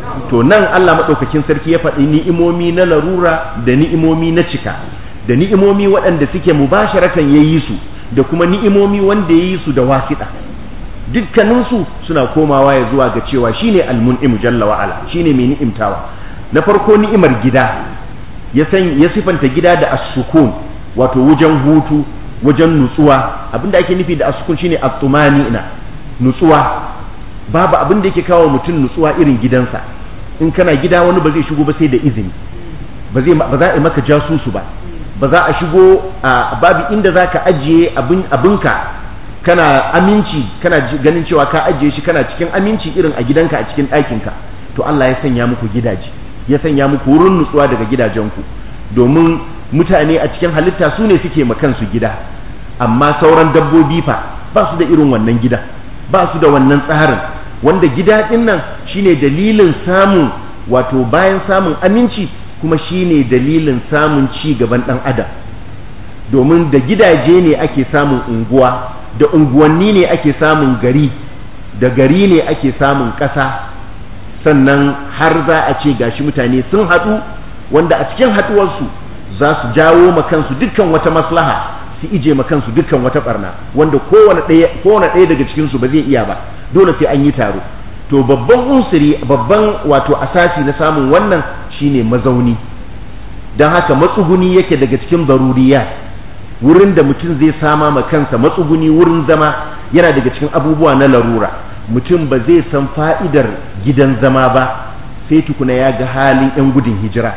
to nan Allah madaukakin sarki ya faɗi ni'imomi na larura da ni'imomi na cika da ni'imomi waɗanda suke mubasharatan yayi su da kuma ni'imomi wanda yayi su da wasiɗa dukkaninsu suna komawa ya zuwa ga cewa shine almun'im jalla wa ala shine mai ni'imtawa na farko ni'imar gida ya san ya sifanta gida da as-sukun wato wajen hutu wajen nutsuwa abinda ake nufi da as-sukun shine at-tumanina nutsuwa babu abin da yake kawo mutum nutsuwa irin gidansa in kana gida wani ba zai shigo ba sai da izini ba zai ba za a yi maka jasusu ba ba za a shigo a babu inda zaka ajiye abin abinka kana aminci kana ganin cewa ka ajiye shi kana cikin aminci irin a gidanka a cikin ɗakinka to Allah ya sanya muku gidaje ya sanya muku wurin nutsuwa daga gidajenku domin mutane a cikin halitta su ne suke ma kansu gida amma sauran dabbobi fa ba su da irin wannan gida ba su da wannan tsarin wanda gida ɗin nan shine dalilin samun wato bayan samun aminci kuma shine dalilin samun ci gaban ɗan adam domin da gidaje ne ake samun unguwa da unguwanni ne ake samun gari da gari ne ake samun ƙasa sannan har za a ce gashi mutane sun haɗu wanda a cikin haɗuwarsu za su jawo ma kansu dukkan wata maslaha su ije ma kansu dukkan wata barna wanda kowane ɗaya kowane ɗaya daga cikin su ba zai iya ba dole sai an yi taro to babban unsuri babban wato asasi na samun wannan shine mazauni don haka matsuguni yake daga cikin zaruriya wurin da mutum zai sama ma kansa matsuguni wurin zama yana daga cikin abubuwa na larura mutum ba zai san fa'idar gidan zama ba sai tukuna ya ga halin 'yan gudun hijira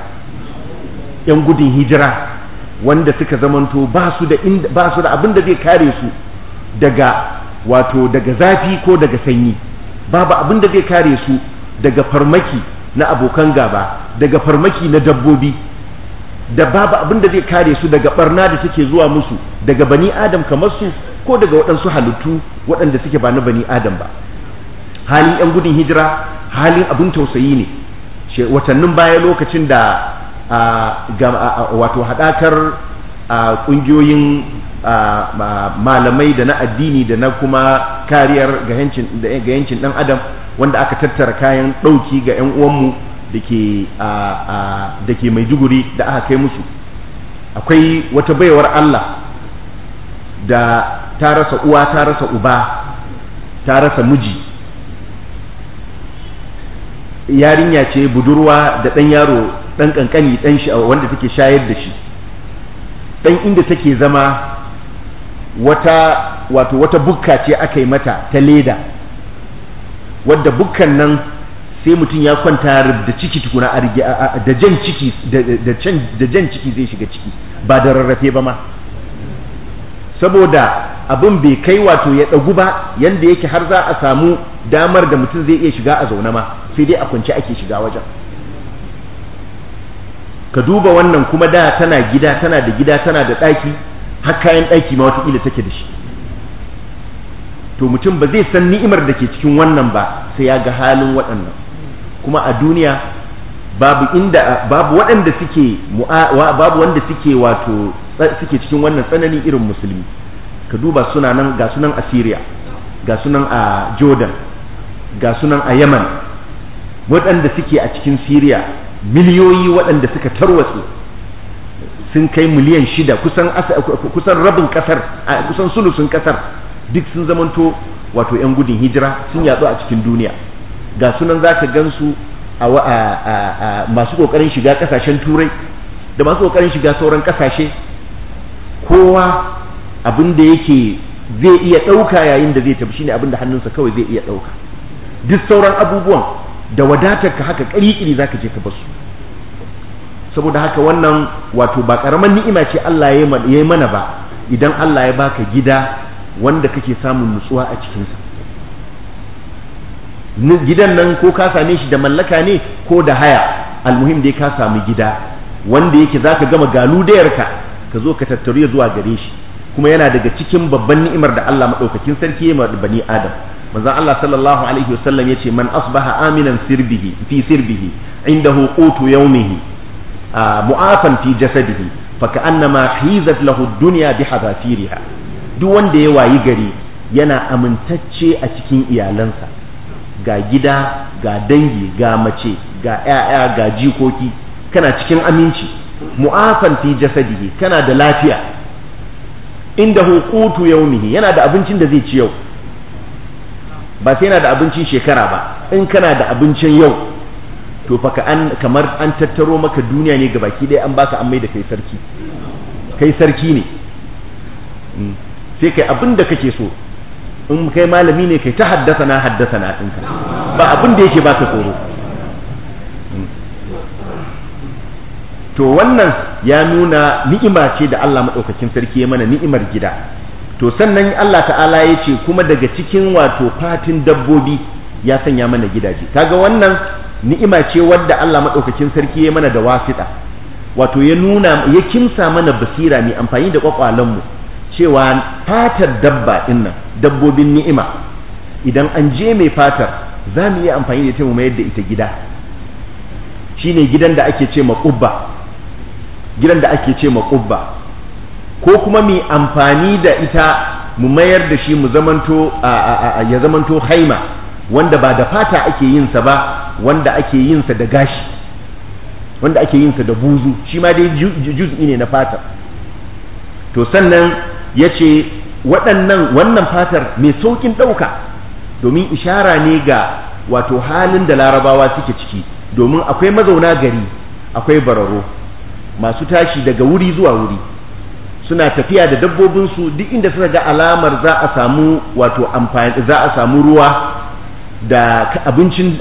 'yan gudun hijira wanda suka zamanto ba su da ba su da abin da zai kare su daga wato daga zafi ko daga sanyi babu abin da zai kare su daga farmaki na abokan gaba daga farmaki na dabbobi da babu abin da zai kare su daga barna da take zuwa musu daga bani adam kamar su ko daga waɗansu halittu waɗanda suke ba na bani adam ba halin 'yan gudun hijira halin abin tausayi ne watannin baya lokacin da wato haɗakar ƙungiyoyin malamai da na addini da na kuma kariyar ga yancin ɗan adam wanda aka tattara kayan ɗauki ga 'yan uwanmu da ke maiduguri da aka kai musu akwai wata baiwar Allah da ta rasa uwa ta rasa uba ta rasa miji yarinya ce budurwa da ɗan yaro ɗan ƙanƙani ɗan shi wanda take shayar da shi ɗan inda take zama wata wato wata bukka ce aka yi mata ta leda wadda bukkan nan sai mutum ya kwanta da ciki tukuna da jan ciki da jan ciki zai shiga ciki ba da rarrafe ba ma saboda abin bai kai wato ya ɗagu ba yanda yake har za a samu damar da mutum zai iya shiga a zaune ma sai dai a kwance ake shiga wajen ka duba wannan kuma da tana gida tana da gida tana da ɗaki har kayan ɗaki ma watakila take da shi to mutum ba zai san ni'imar da ke cikin wannan ba sai ya ga halin waɗannan kuma a duniya babu inda babu waɗanda suke babu wanda suke wato suke cikin wannan tsanani irin musulmi ka duba suna nan ga sunan a Syria ga sunan a Jordan ga sunan a Yemen waɗanda suke a cikin Syria miliyoyi waɗanda suka tarwatse sun kai miliyan shida kusan kusan rabin kasar kusan sulusun kasar duk sun zamanto wato 'yan gudun hijira sun yatsu a cikin duniya ga sunan za ka gansu a masu kokarin shiga kasashen turai da masu kokarin shiga sauran kasashe kowa abin da yake zai iya ɗauka yayin da zai tafi shine abin da hannunsa kawai zai iya ɗauka duk sauran abubuwan da wadatar ka haka ƙiri za ka je ka basu saboda haka wannan wato ba ƙaramin ni'ima ce Allah ya yi mana ba idan Allah ya baka gida wanda kake samun nutsuwa a cikinsa gidan nan ko ka same shi da mallaka ne ko da haya almuhim dai ka samu gida wanda yake zaka gama galudayarka ka zo ka tattaru zuwa gare shi kuma yana daga cikin babban ni'imar da Allah madaukakin sarki ya bani Adam manzon Allah sallallahu alaihi wasallam yace man asbaha aminan sirbihi fi sirbihi indahu qutu yawmihi mu'afan fi jasadihi fa ka'annama hizat lahu ad-dunya bi hadafiriha duk wanda ya wayi gari yana amintacce a cikin iyalansa ga gida ga dangi ga mace ga 'ya'ya ga jikoki kana cikin aminci mu'afan fi jasadihi kana da lafiya inda hukutu yaumihi yana da abincin da zai ci yau ba sai yana da abincin shekara ba in kana da abincin yau to fa an kamar an tattaro maka duniya ne gabaki ɗaya an baka an mai da kai sarki kai sarki ne sai kai abin da kake so in kai malami ne kai ta haddasa na haddasa na ɗinka ba abin da yake baka tsoro to wannan ya nuna ni'ima ce da Allah maɗaukakin sarki ya mana ni'imar gida to sannan Allah ta'ala ya ce kuma daga cikin wato fatin dabbobi ya sanya mana gidaje kaga wannan ni'ima ce wadda Allah maɗaukakin sarki ya mana da wasiɗa wato ya nuna ya kimsa mana basira mai amfani da kwakwalenmu cewa fatar dabba dinnan dabbobin ni'ima idan an je mai fatar za mu iya amfani da ita mu mayar da ita gida shine gidan da ake ce maƙubba gidan da ake ce maƙubba ko kuma mu amfani da ita mu mayar da shi mu zamanto ya zamanto haima wanda ba da fata ake yin sa ba wanda ake yin sa da gashi wanda ake yin sa da buzu shi ma dai juz'i ne na fatar to sannan ya ce waɗannan wannan fatar mai sauƙin ɗauka domin ishara ne ga wato halin da larabawa suke ciki domin akwai mazauna gari akwai bararo masu tashi daga wuri zuwa wuri suna tafiya da dabbobinsu duk inda suka ga alamar za a samu wato amfani za a samu ruwa da abincin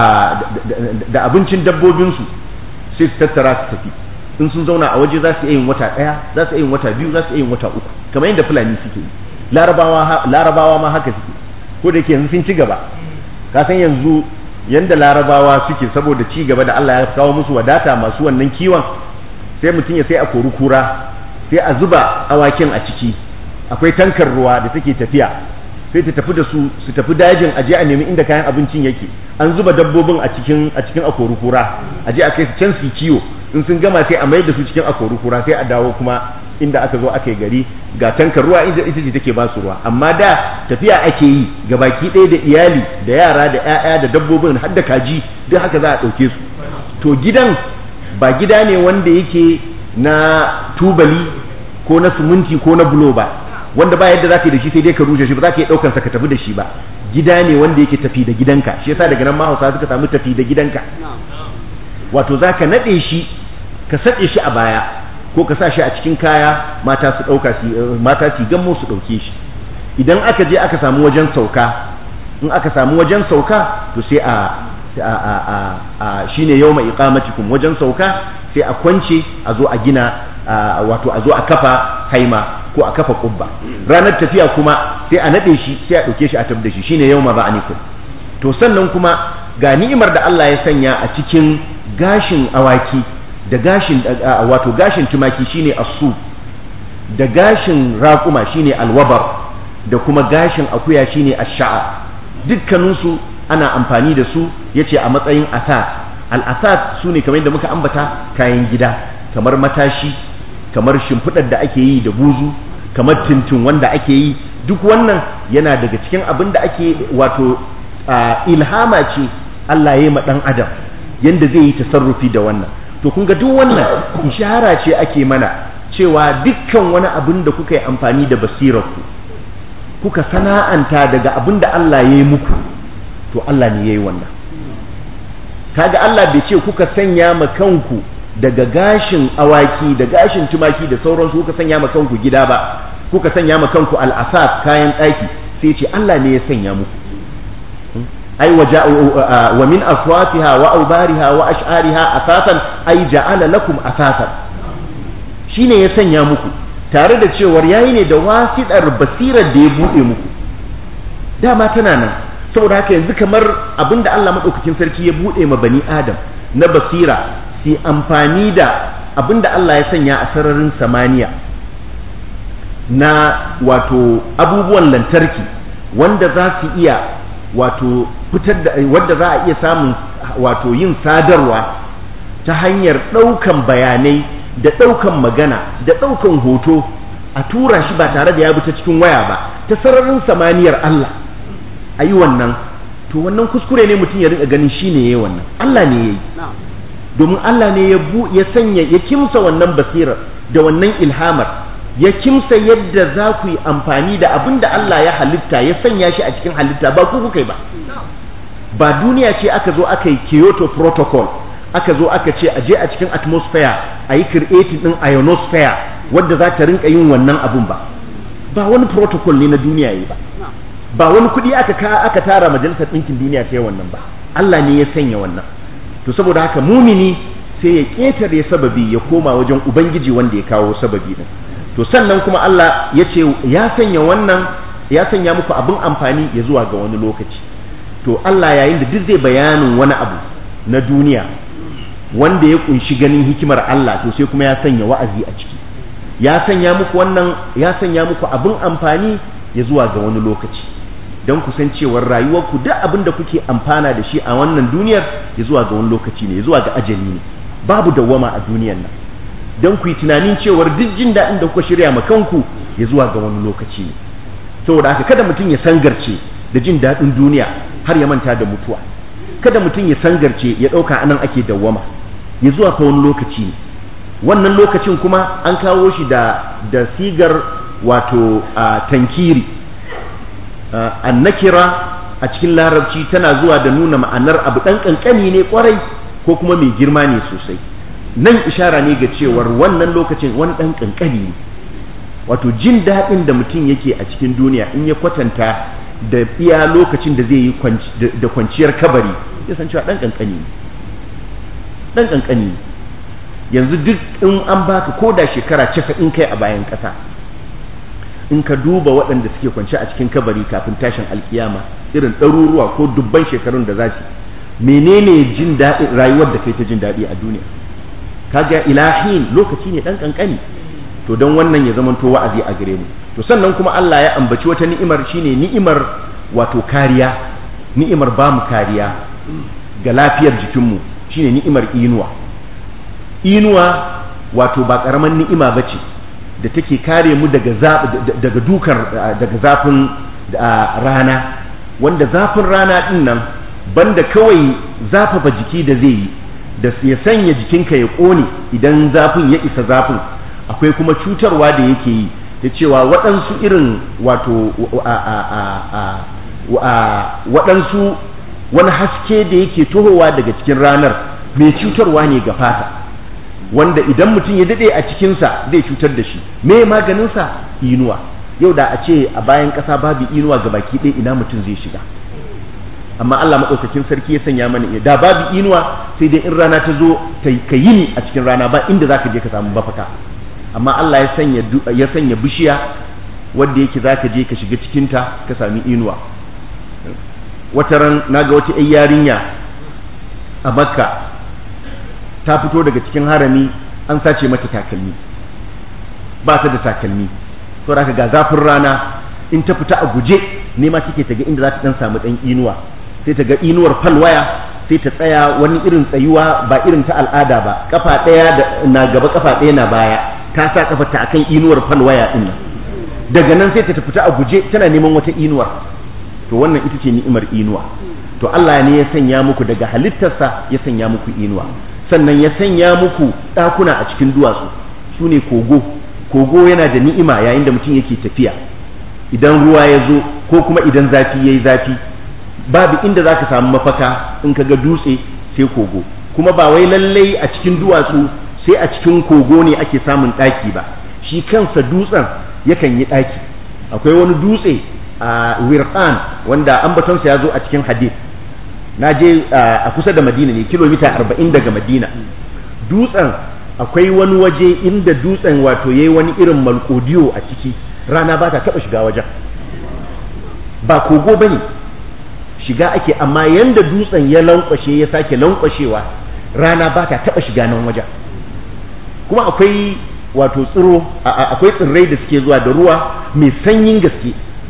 da abincin dabbobinsu sai su tattara su tafi in sun zauna a waje za su yin wata ɗaya za su yin wata biyu za su yin wata uku kamar yadda fulani suke yi larabawa ma haka suke ko da yake yanzu sun ci gaba ka san yanzu yanda larabawa suke saboda ci gaba da Allah ya kawo musu wadata masu wannan kiwon sai mutum ya sai a kori kura sai a zuba awakin a ciki akwai tankar ruwa da take tafiya sai ta tafi da su su tafi dajin aje a nemi inda kayan abincin yake an zuba dabbobin a cikin a cikin akori kura aje a kai su can su kiwo in sun gama sai a mayar da su cikin akori kura sai a dawo kuma inda aka zo aka yi gari ga tankar ruwa inda ita ce take ba su ruwa amma da tafiya ake yi ga baki ɗaya da iyali da yara da 'ya'ya da dabbobin har da kaji duk haka za a ɗauke su to gidan ba gida ne wanda yake na tubali ko na suminti ko na bulo ba wanda ba yadda zaka yi da shi sai dai ka rushe shi ba za ka yi ɗaukan sa ka tafi da shi ba gida ne wanda yake tafi da gidanka shi yasa daga nan mahausa suka samu tafi da gidanka wato za ka naɗe shi ka saɗe shi a baya ko ka sa shi a cikin kaya mata su ɗauka mata su gammo su ɗauke shi idan aka je aka samu wajen sauka in aka samu wajen sauka to sai a a shine yawma iqamatikum wajen sauka sai a kwance a zo a gina wato a zo a kafa haima ko a kafa kubba ranar tafiya kuma sai a nade shi sai a dauke shi a tab da shi shine yawma ba'anikum to sannan kuma ga ni'imar da Allah ya sanya a cikin gashin awaki da gashin wato gashin tumaki shine asu da gashin raƙuma shine alwabar da kuma gashin akuya shine ash-sha'a dukkaninsu ana amfani da su yace a matsayin asas al-asas su ne kamar yadda muka ambata kayan gida kamar matashi kamar shimfiɗar da ake yi da buzu kamar tintin wanda ake yi duk wannan yana daga cikin abin da ake wato ilhama ce Allah ya yi ma ɗan adam yadda zai yi tasarrufi da wannan to kun ga duk wannan ishara ce ake mana cewa dukkan wani abin da kuka yi amfani da basirarku kuka sana'anta daga abin da Allah ya yi muku to Allah ne ya yi wannan kaga Allah bai ce kuka sanya ma kanku daga gashin awaki da gashin tumaki da sauransu kuka sanya ma kanku gida ba kuka sanya ma kanku al'asas kayan ɗaki sai ce Allah ne ya sanya muku ai wa min aswatiha wa aubariha wa ash'ariha asasan ai ja'ala lakum asasan shine ya sanya muku tare da cewar yayi ne da wasiɗar basirar da ya buɗe muku dama tana nan saboda haka yanzu kamar abinda Allah maɗaukakin sarki ya buɗe ma bani adam na basira su amfani da abinda Allah ya sanya a sararin samaniya na wato abubuwan lantarki wanda za su iya wato fitar da wanda za a iya samun wato yin sadarwa ta hanyar ɗaukan bayanai da ɗaukan magana da ɗaukan hoto a tura shi ba tare da ya bi ta cikin waya ba ta sararin samaniyar Allah a yi wannan to to wannan kuskure ne mutum ya rinka ganin shine yayi wannan Allah ne yayi domin Allah ne ya bu ya sanya ya kimsa wannan basirar da wannan ilhamar ya kimsa yadda za ku yi amfani da abin da Allah ya halitta ya sanya shi a cikin halitta ba ku kuka yi ba ba duniya ce aka zo aka yi Kyoto Protocol aka zo aka ce a je a cikin atmosphere a yi creating din ionosphere wadda za ta rinka yin wannan abun ba ba wani protocol ne na duniya yi ba ba wani kuɗi aka ka aka tara majalisar ɗinkin duniya ta yi wannan ba Allah ne ya sanya wannan to saboda haka mumini sai ya ƙetare sababi ya koma wajen ubangiji wanda ya kawo sababi din to sannan kuma Allah ya ce ya sanya wannan ya sanya muku abin amfani ya zuwa ga wani lokaci to Allah yayin da duk zai bayanin wani abu na duniya wanda ya kunshi ganin hikimar Allah to sai kuma ya sanya wa'azi a ciki ya sanya muku wannan ya sanya muku abin amfani ya zuwa ga wani lokaci don ku san cewar rayuwarku duk abin da kuke amfana da shi a wannan duniyar ya zuwa ga wani lokaci ne ya zuwa ga ajali ne babu dawwama a duniyar nan don ku yi tunanin cewar duk jin daɗin da kuka shirya ma kanku ya zuwa ga wani lokaci ne saboda haka kada mutum ya sangarce da jin daɗin duniya har ya manta da mutuwa kada mutum ya sangarce ya ɗauka anan ake dawwama ya zuwa ka wani lokaci ne wannan lokacin kuma an kawo shi da da sigar wato tankiri annakira a cikin larabci tana zuwa da nuna ma'anar abu ɗan ƙanƙani ne ƙwarai ko kuma mai girma ne sosai nan ishara ne ga cewar wannan lokacin wani ɗan ƙanƙani ne wato jin daɗin da mutum yake a cikin duniya in ya kwatanta da iya lokacin da zai yi da kwanciyar kabari ya san cewa ɗan ƙanƙani ne ɗan ƙanƙani ne yanzu duk in an baka ko da shekara casa'in kai a bayan ƙasa in ka duba waɗanda suke kwance a cikin kabari kafin tashin alkiyama irin ɗaruruwa ko dubban shekarun da za su menene jin daɗin rayuwar da kai ta jin daɗi a duniya kaga ilahin lokaci ne ɗan ƙanƙani to don wannan ya zamanto wa'azi a gare mu to sannan kuma Allah ya ambaci wata ni'imar shine ni'imar wato kariya ni'imar ba mu kariya ga lafiyar jikinmu shine ni'imar inuwa inuwa wato ba ƙaramin ni'ima ba ce da take kare mu daga daga dukar daga zafin rana wanda zafin rana din nan banda kawai zafafa jiki da zai yi da ya sanya jikinka ya ƙone idan zafin ya isa zafin akwai kuma cutarwa da yake yi da cewa waɗansu irin wato waɗansu wani haske da yake tohowa daga cikin ranar mai cutarwa ne ga fata wanda idan mutum ya daɗe a cikinsa zai cutar da shi me maganinsa inuwa yau da a ce a bayan ƙasa babu inuwa ga baki ɗaya ina mutum zai shiga amma Allah maɗaukakin sarki ya sanya mana iya da babu inuwa sai dai in rana ta zo ka yini a cikin rana ba inda zaka je ka samu mafaka amma Allah ya sanya ya sanya bishiya wanda yake zaka je ka shiga cikin ta ka sami inuwa wata ran naga wata ƴar yarinya a Makka ta fito daga cikin harami an sace mata takalmi ba ta da takalmi to haka ga zafin rana in ta fita a guje nema take ta ga inda za ta dan samu dan inuwa sai ta ga inuwar falwaya sai ta tsaya wani irin tsayuwa ba irin ta al'ada ba kafa ɗaya na gaba kafa ɗaya na baya ta sa kafa ta akan inuwar falwaya din nan daga nan sai ta fita a guje tana neman wata inuwar to wannan ita ce ni'imar inuwa to Allah ne ya sanya muku daga halittarsa ya sanya muku inuwa sannan ya sanya muku ɗakuna a cikin duwatsu su ne kogo kogo yana da ni'ima yayin da mutum yake tafiya idan ruwa ya zo ko kuma idan zafi ya yi zafi babu inda za ka samu mafaka in ka ga dutse sai kogo kuma ba wai lallai a cikin duwatsu sai a cikin kogo ne ake samun ɗaki ba shi kansa dutsen yakan yi ɗaki akwai wani dutse a wirqan wanda ambatonsa ya zo a cikin hadith na je a kusa da madina ne kilomita arba'in daga madina dutsen akwai wani waje inda dutsen wato yayi wani irin malkodiyo a ciki rana ba ta taɓa shiga wajen ba kogo ba ne shiga ake amma yanda dutsen ya lankwashe ya sake lankwashewa rana ba ta taɓa shiga nan wajen kuma akwai wato tsiro akwai tsirrai da suke zuwa da ruwa mai sanyin gaske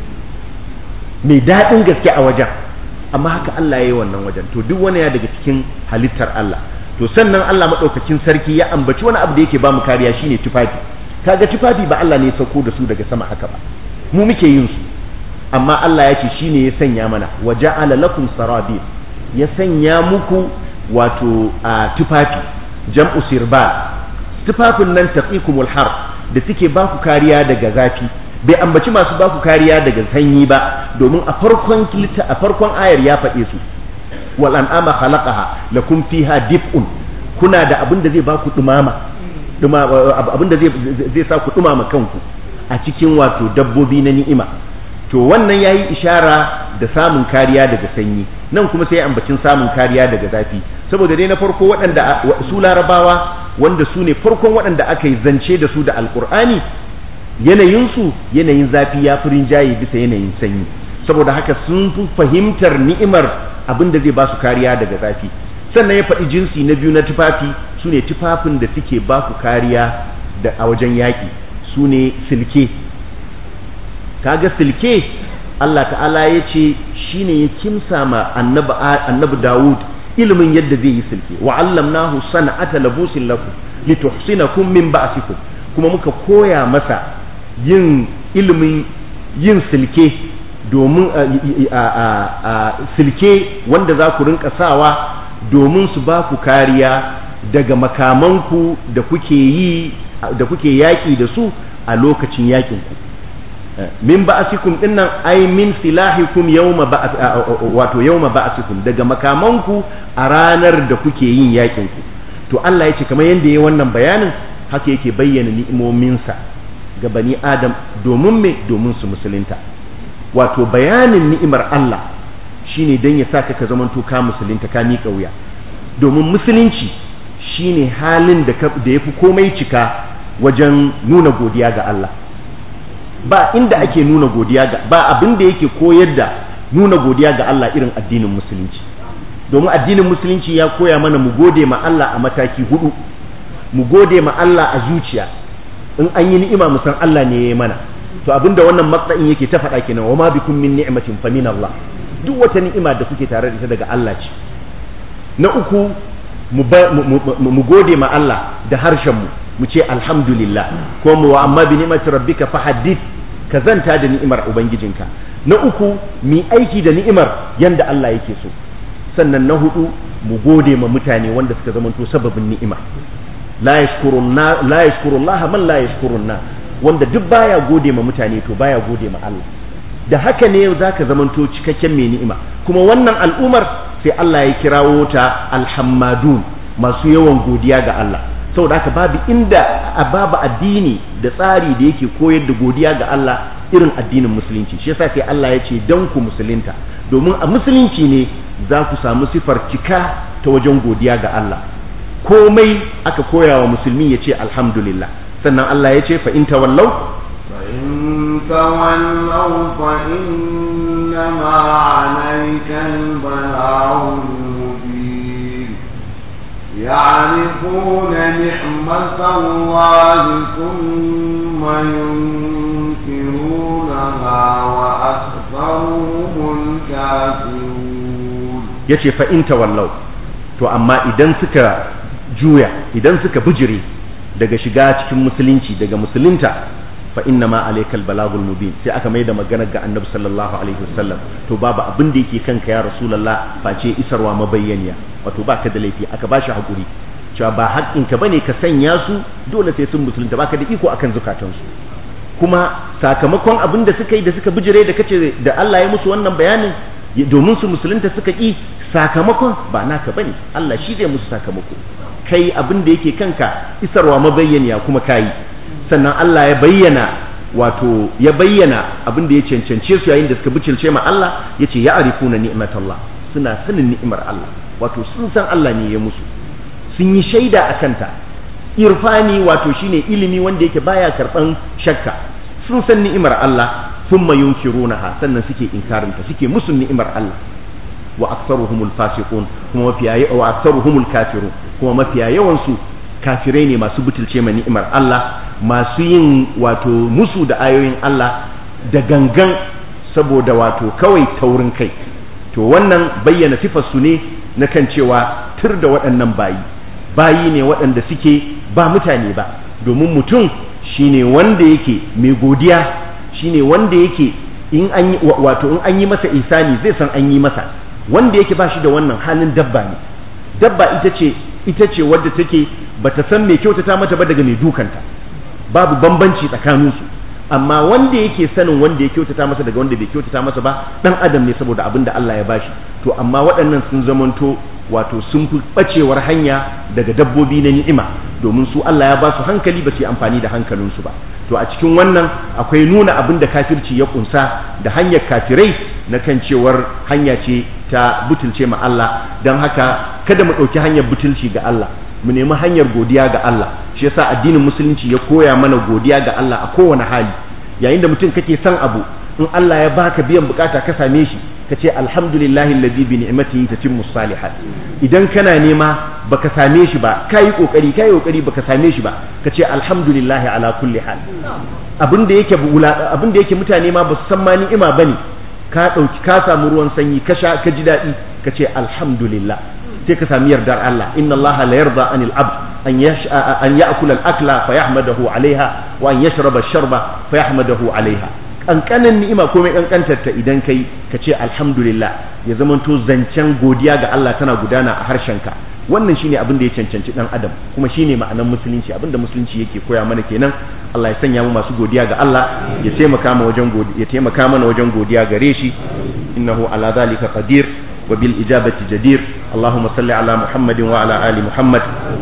mai daɗin gaske a wajen amma haka Allah ya yi wannan wajen to duk wani ya daga cikin halittar Allah to sannan Allah maɗaukakin sarki ya ambaci wani abu da yake ba mu kariya shine tufafi kaga tufafi ba Allah ne ya sauko da su daga sama haka ba mu muke yin su amma Allah ya ce shine ya sanya mana wa ja'ala lakum sarabil ya sanya muku wato a tufafi jam'u sirbal tufafin nan taqikumul har da suke ba ku kariya daga zafi bai ambaci masu ba ku kariya daga sanyi ba domin a farkon a farkon ayar ya faɗe su wal an'ama khalaqaha lakum fiha dif'un kuna da abin da zai ba ku dumama abin da zai sa ku dumama kanku a cikin wato dabbobi na ni'ima to wannan yayi ishara da samun kariya daga sanyi nan kuma sai ambacin samun kariya daga zafi saboda dai na farko waɗanda su larabawa wanda su ne farkon waɗanda aka yi zance da su da alkur'ani yanayinsu yanayin zafi ya fi rinjaye bisa yanayin sanyi saboda haka sun fi fahimtar ni'imar abin da zai ba su kariya daga zafi sannan ya faɗi jinsi na biyu na tufafi su ne tufafin da suke ba ku kariya da a wajen yaƙi su ne silke kaga silke Allah ta'ala ya ce shi ne ya kimsa ma annabi Dawud ilimin yadda zai yi silke wa allamnahu sana'ata labusin lakum lituhsinakum min ba'sikum kuma muka koya masa yin ilimin yin silke domin silke wanda za ku rinka sawa domin su ba ku kariya daga makamanku da kuke yi da kuke yaƙi da su a lokacin yaƙinku min ba'asikum dinnan ai min silahikum yawma wato yawma ba'asikum daga makamanku a ranar da kuke yin yaƙinku to Allah ya ce kamar yadda ya wannan bayanin haka yake bayyana ni'imominsa ga bani adam domin me domin su musulunta wato bayanin ni'imar Allah shine dan ya saka ka zamanto ka musulunta ka miƙa wuya domin musulunci shine halin da da yafi komai cika wajen nuna godiya ga Allah ba inda ake nuna godiya ga ba abin da yake koyar da nuna godiya ga Allah irin addinin musulunci domin addinin musulunci ya koya mana mu gode ma Allah a mataki hudu mu gode ma Allah a zuciya in an yi ni'ima mu san Allah ne ya yi mana to abinda wannan matsayin yake ta faɗa kenan wa ma bikum min ni'matin fa min Allah duk wata ni'ima da kuke tare da ita daga Allah ce na uku mu gode ma Allah da harshen mu mu ce alhamdulillah ko mu wa amma bi ni'mati rabbika fa haddith ka zanta da ni'imar ubangijinka na uku mi aiki da ni'imar yanda Allah yake so sannan na hudu mu gode ma mutane wanda suka zamanto sababin ni'ima la yashkuru Allah man la yashkuru na wanda duk baya gode ma mutane to baya gode ma Allah da haka ne zaka zamanto cikakken mai ni'ima kuma wannan al'umar sai Allah ya kirawo ta alhammadun masu yawan godiya ga Allah saboda haka babu inda babu addini da tsari da yake koyar da godiya ga Allah irin addinin musulunci shi yasa sai Allah ya ce dan ku musulunta domin a musulunci ne za ku samu sifar cika ta wajen godiya ga Allah komai aka koya wa musulmi ya ce alhamdulillah sannan Allah ya ce fa in tawallau fa in tawallau fa innama alayka al-balaghul mubin يعرفون نعمة الله ثم ينكرونها وأكثرهم الكافرون يتي فإن تولوا to amma idan suka juya idan suka bijire daga shiga cikin musulunci daga musulunta fa inna ma alaikal balagul mubin sai aka mai da maganar ga annabi sallallahu alaihi wasallam to babu abin da yake kanka ya rasulullah face isarwa mabayyaniya wato baka da laifi aka bashi hakuri cewa ba haƙƙinka bane ka sanya su dole sai sun musulunta baka da iko akan zukatansu kuma sakamakon abin da suka yi da suka bijire da kace da Allah ya musu wannan bayanin domin su musulunta suka ƙi sakamakon ba naka bane Allah shi zai musu sakamako kai abin da yake kanka isarwa mabayyaniya kuma kayi sannan Allah ya bayyana wato ya bayyana abin da ya cancance su yayin da suka bicilce ma Allah yace ya arifuna ni'matallah suna sanin ni'imar Allah wato sun san Allah ne ya musu sun yi shaida a kanta irfani wato shine ilimi wanda yake baya karban shakka sun san ni'imar Allah thumma yunkirunaha sannan suke inkarinta suke musu ni'imar Allah wa aktsaruhumul fasiqun kuma mafiya wa aktsaruhumul kafirun kuma mafiya yawan su kafirai ne masu butulce ma ni'imar Allah masu yin wato musu da ayoyin Allah da gangan saboda wato kawai taurin kai to wannan bayyana sifar su ne na kan cewa tur da waɗannan bayi bayi ne waɗanda suke ba mutane ba domin mutum shine wanda yake mai godiya shine wanda yake in an yi wato in an yi masa isani zai san an yi masa wanda yake ba shi da wannan halin dabba ne dabba ita ce ita ce wadda take bata san mai kyautata mata ba daga mai dukanta babu bambanci tsakaninsu amma wanda yake sanin wanda ya kyautata masa daga wanda bai kyautata masa ba dan adam ne saboda abin da Allah ya bashi to amma waɗannan sun zamanto wato sun fi bacewar hanya daga dabbobi na ni'ima domin su Allah ya ba su hankali ba su yi amfani da hankalinsu ba to a cikin wannan akwai nuna abin da kafirci ya kunsa da hanyar kafirai na kan cewar hanya ce ta butulce ma Allah don haka kada mu ɗauki hanyar butulci ga Allah mu nemi hanyar godiya ga Allah shi yasa addinin musulunci ya koya mana godiya ga Allah a kowane hali yayin da mutum kake son abu in Allah ya baka biyan bukata ka same shi ka ce alhamdulillahi allazi bi ni'matihi tatimmu salihat idan kana nema baka same shi ba kai kokari kai kokari baka same shi ba ka ce alhamdulillahi ala kulli hal abin da yake abin da yake mutane ma basu san ma ni'ima bane ka dauki ka samu ruwan sanyi ka sha ka ji daɗi ka ce alhamdulillah sai ka sami yardar Allah inna Allah la yarda anil abd an yash an ya'kula al-akla fa yahmadahu alaiha wa an yashraba ash-sharba fa yahmadahu alaiha kankanin ni'ima komai kankantar ta idan kai ka ce alhamdulillah ya zamanto zancen godiya ga Allah tana gudana a harshenka wannan shine abin da ya cancanci dan adam kuma shine ma'anar musulunci abin da musulunci yake koya mana kenan Allah ya sanya mu masu godiya ga Allah ya taimaka mana wajen godiya ya taimaka mana wajen godiya gare shi innahu ala zalika qadir وبالإجابة جدير اللهم صل على محمد وعلى آل محمد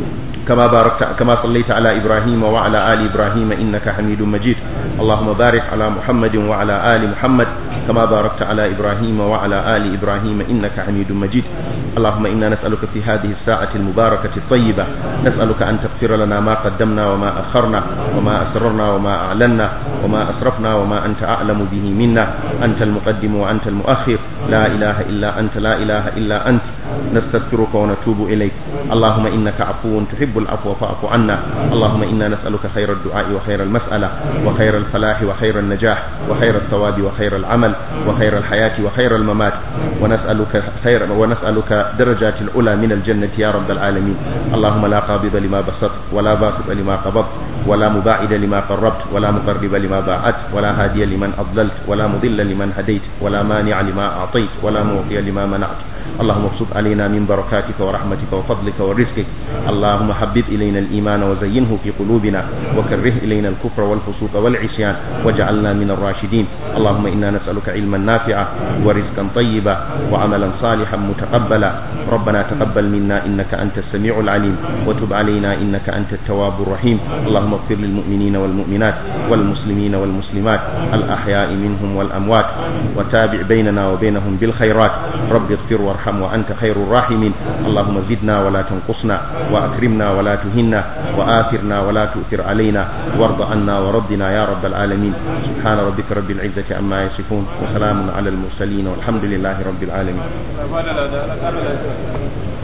كما باركت كما صليت على إبراهيم وعلى آل إبراهيم إنك حميد مجيد اللهم بارك على محمد وعلى آل محمد كما باركت على إبراهيم وعلى آل إبراهيم إنك حميد مجيد اللهم إنا نسألك في هذه الساعة المباركة الطيبة نسألك أن تغفر لنا ما قدمنا وما أخرنا وما أسررنا وما أعلنا وما أسرفنا وما أنت أعلم به منا أنت المقدم وأنت المؤخر لا إله إلا أنت لا إله إلا أنت نستغفرك ونتوب إليك اللهم إنك عفو تحب العفو فاعف عنا اللهم إنا نسألك خير الدعاء وخير المسألة وخير الفلاح وخير النجاح وخير الثواب وخير العمل وخير الحياة وخير الممات ونسألك خير ونسألك درجات العلى من الجنة يا رب العالمين اللهم لا قابض لما بسطت ولا باسط لما قبضت ولا مباعد لما قربت ولا مقرب لما باعدت ولا هادي لمن أضللت ولا مضل لمن هديت ولا مانع لما أعطيت ولا معطي لما منعت اللهم ابسط علينا من بركاتك ورحمتك وفضلك ورزقك اللهم حبب إلينا الإيمان وزينه في قلوبنا وكره إلينا الكفر والفسوق والعصيان واجعلنا من الراشدين اللهم إنا نسألك علما نافعا ورزقا طيبا وعملا صالحا متقبلا ربنا تقبل منا إنك أنت السميع العليم وتب علينا إنك أنت التواب الرحيم اللهم اغفر للمؤمنين والمؤمنات والمسلمين والمسلمات الأحياء منهم والأموات وتابع بيننا وبينهم بالخيرات رب اغفر وارحم وأنت خير الراحمين اللهم زدنا ولا تنقصنا وأكرمنا ولا تهنا وآثرنا ولا تؤثر علينا وارض عنا وربنا يا رب العالمين سبحان ربك رب العزة عما يصفون وسلام على المرسلين والحمد لله رب العالمين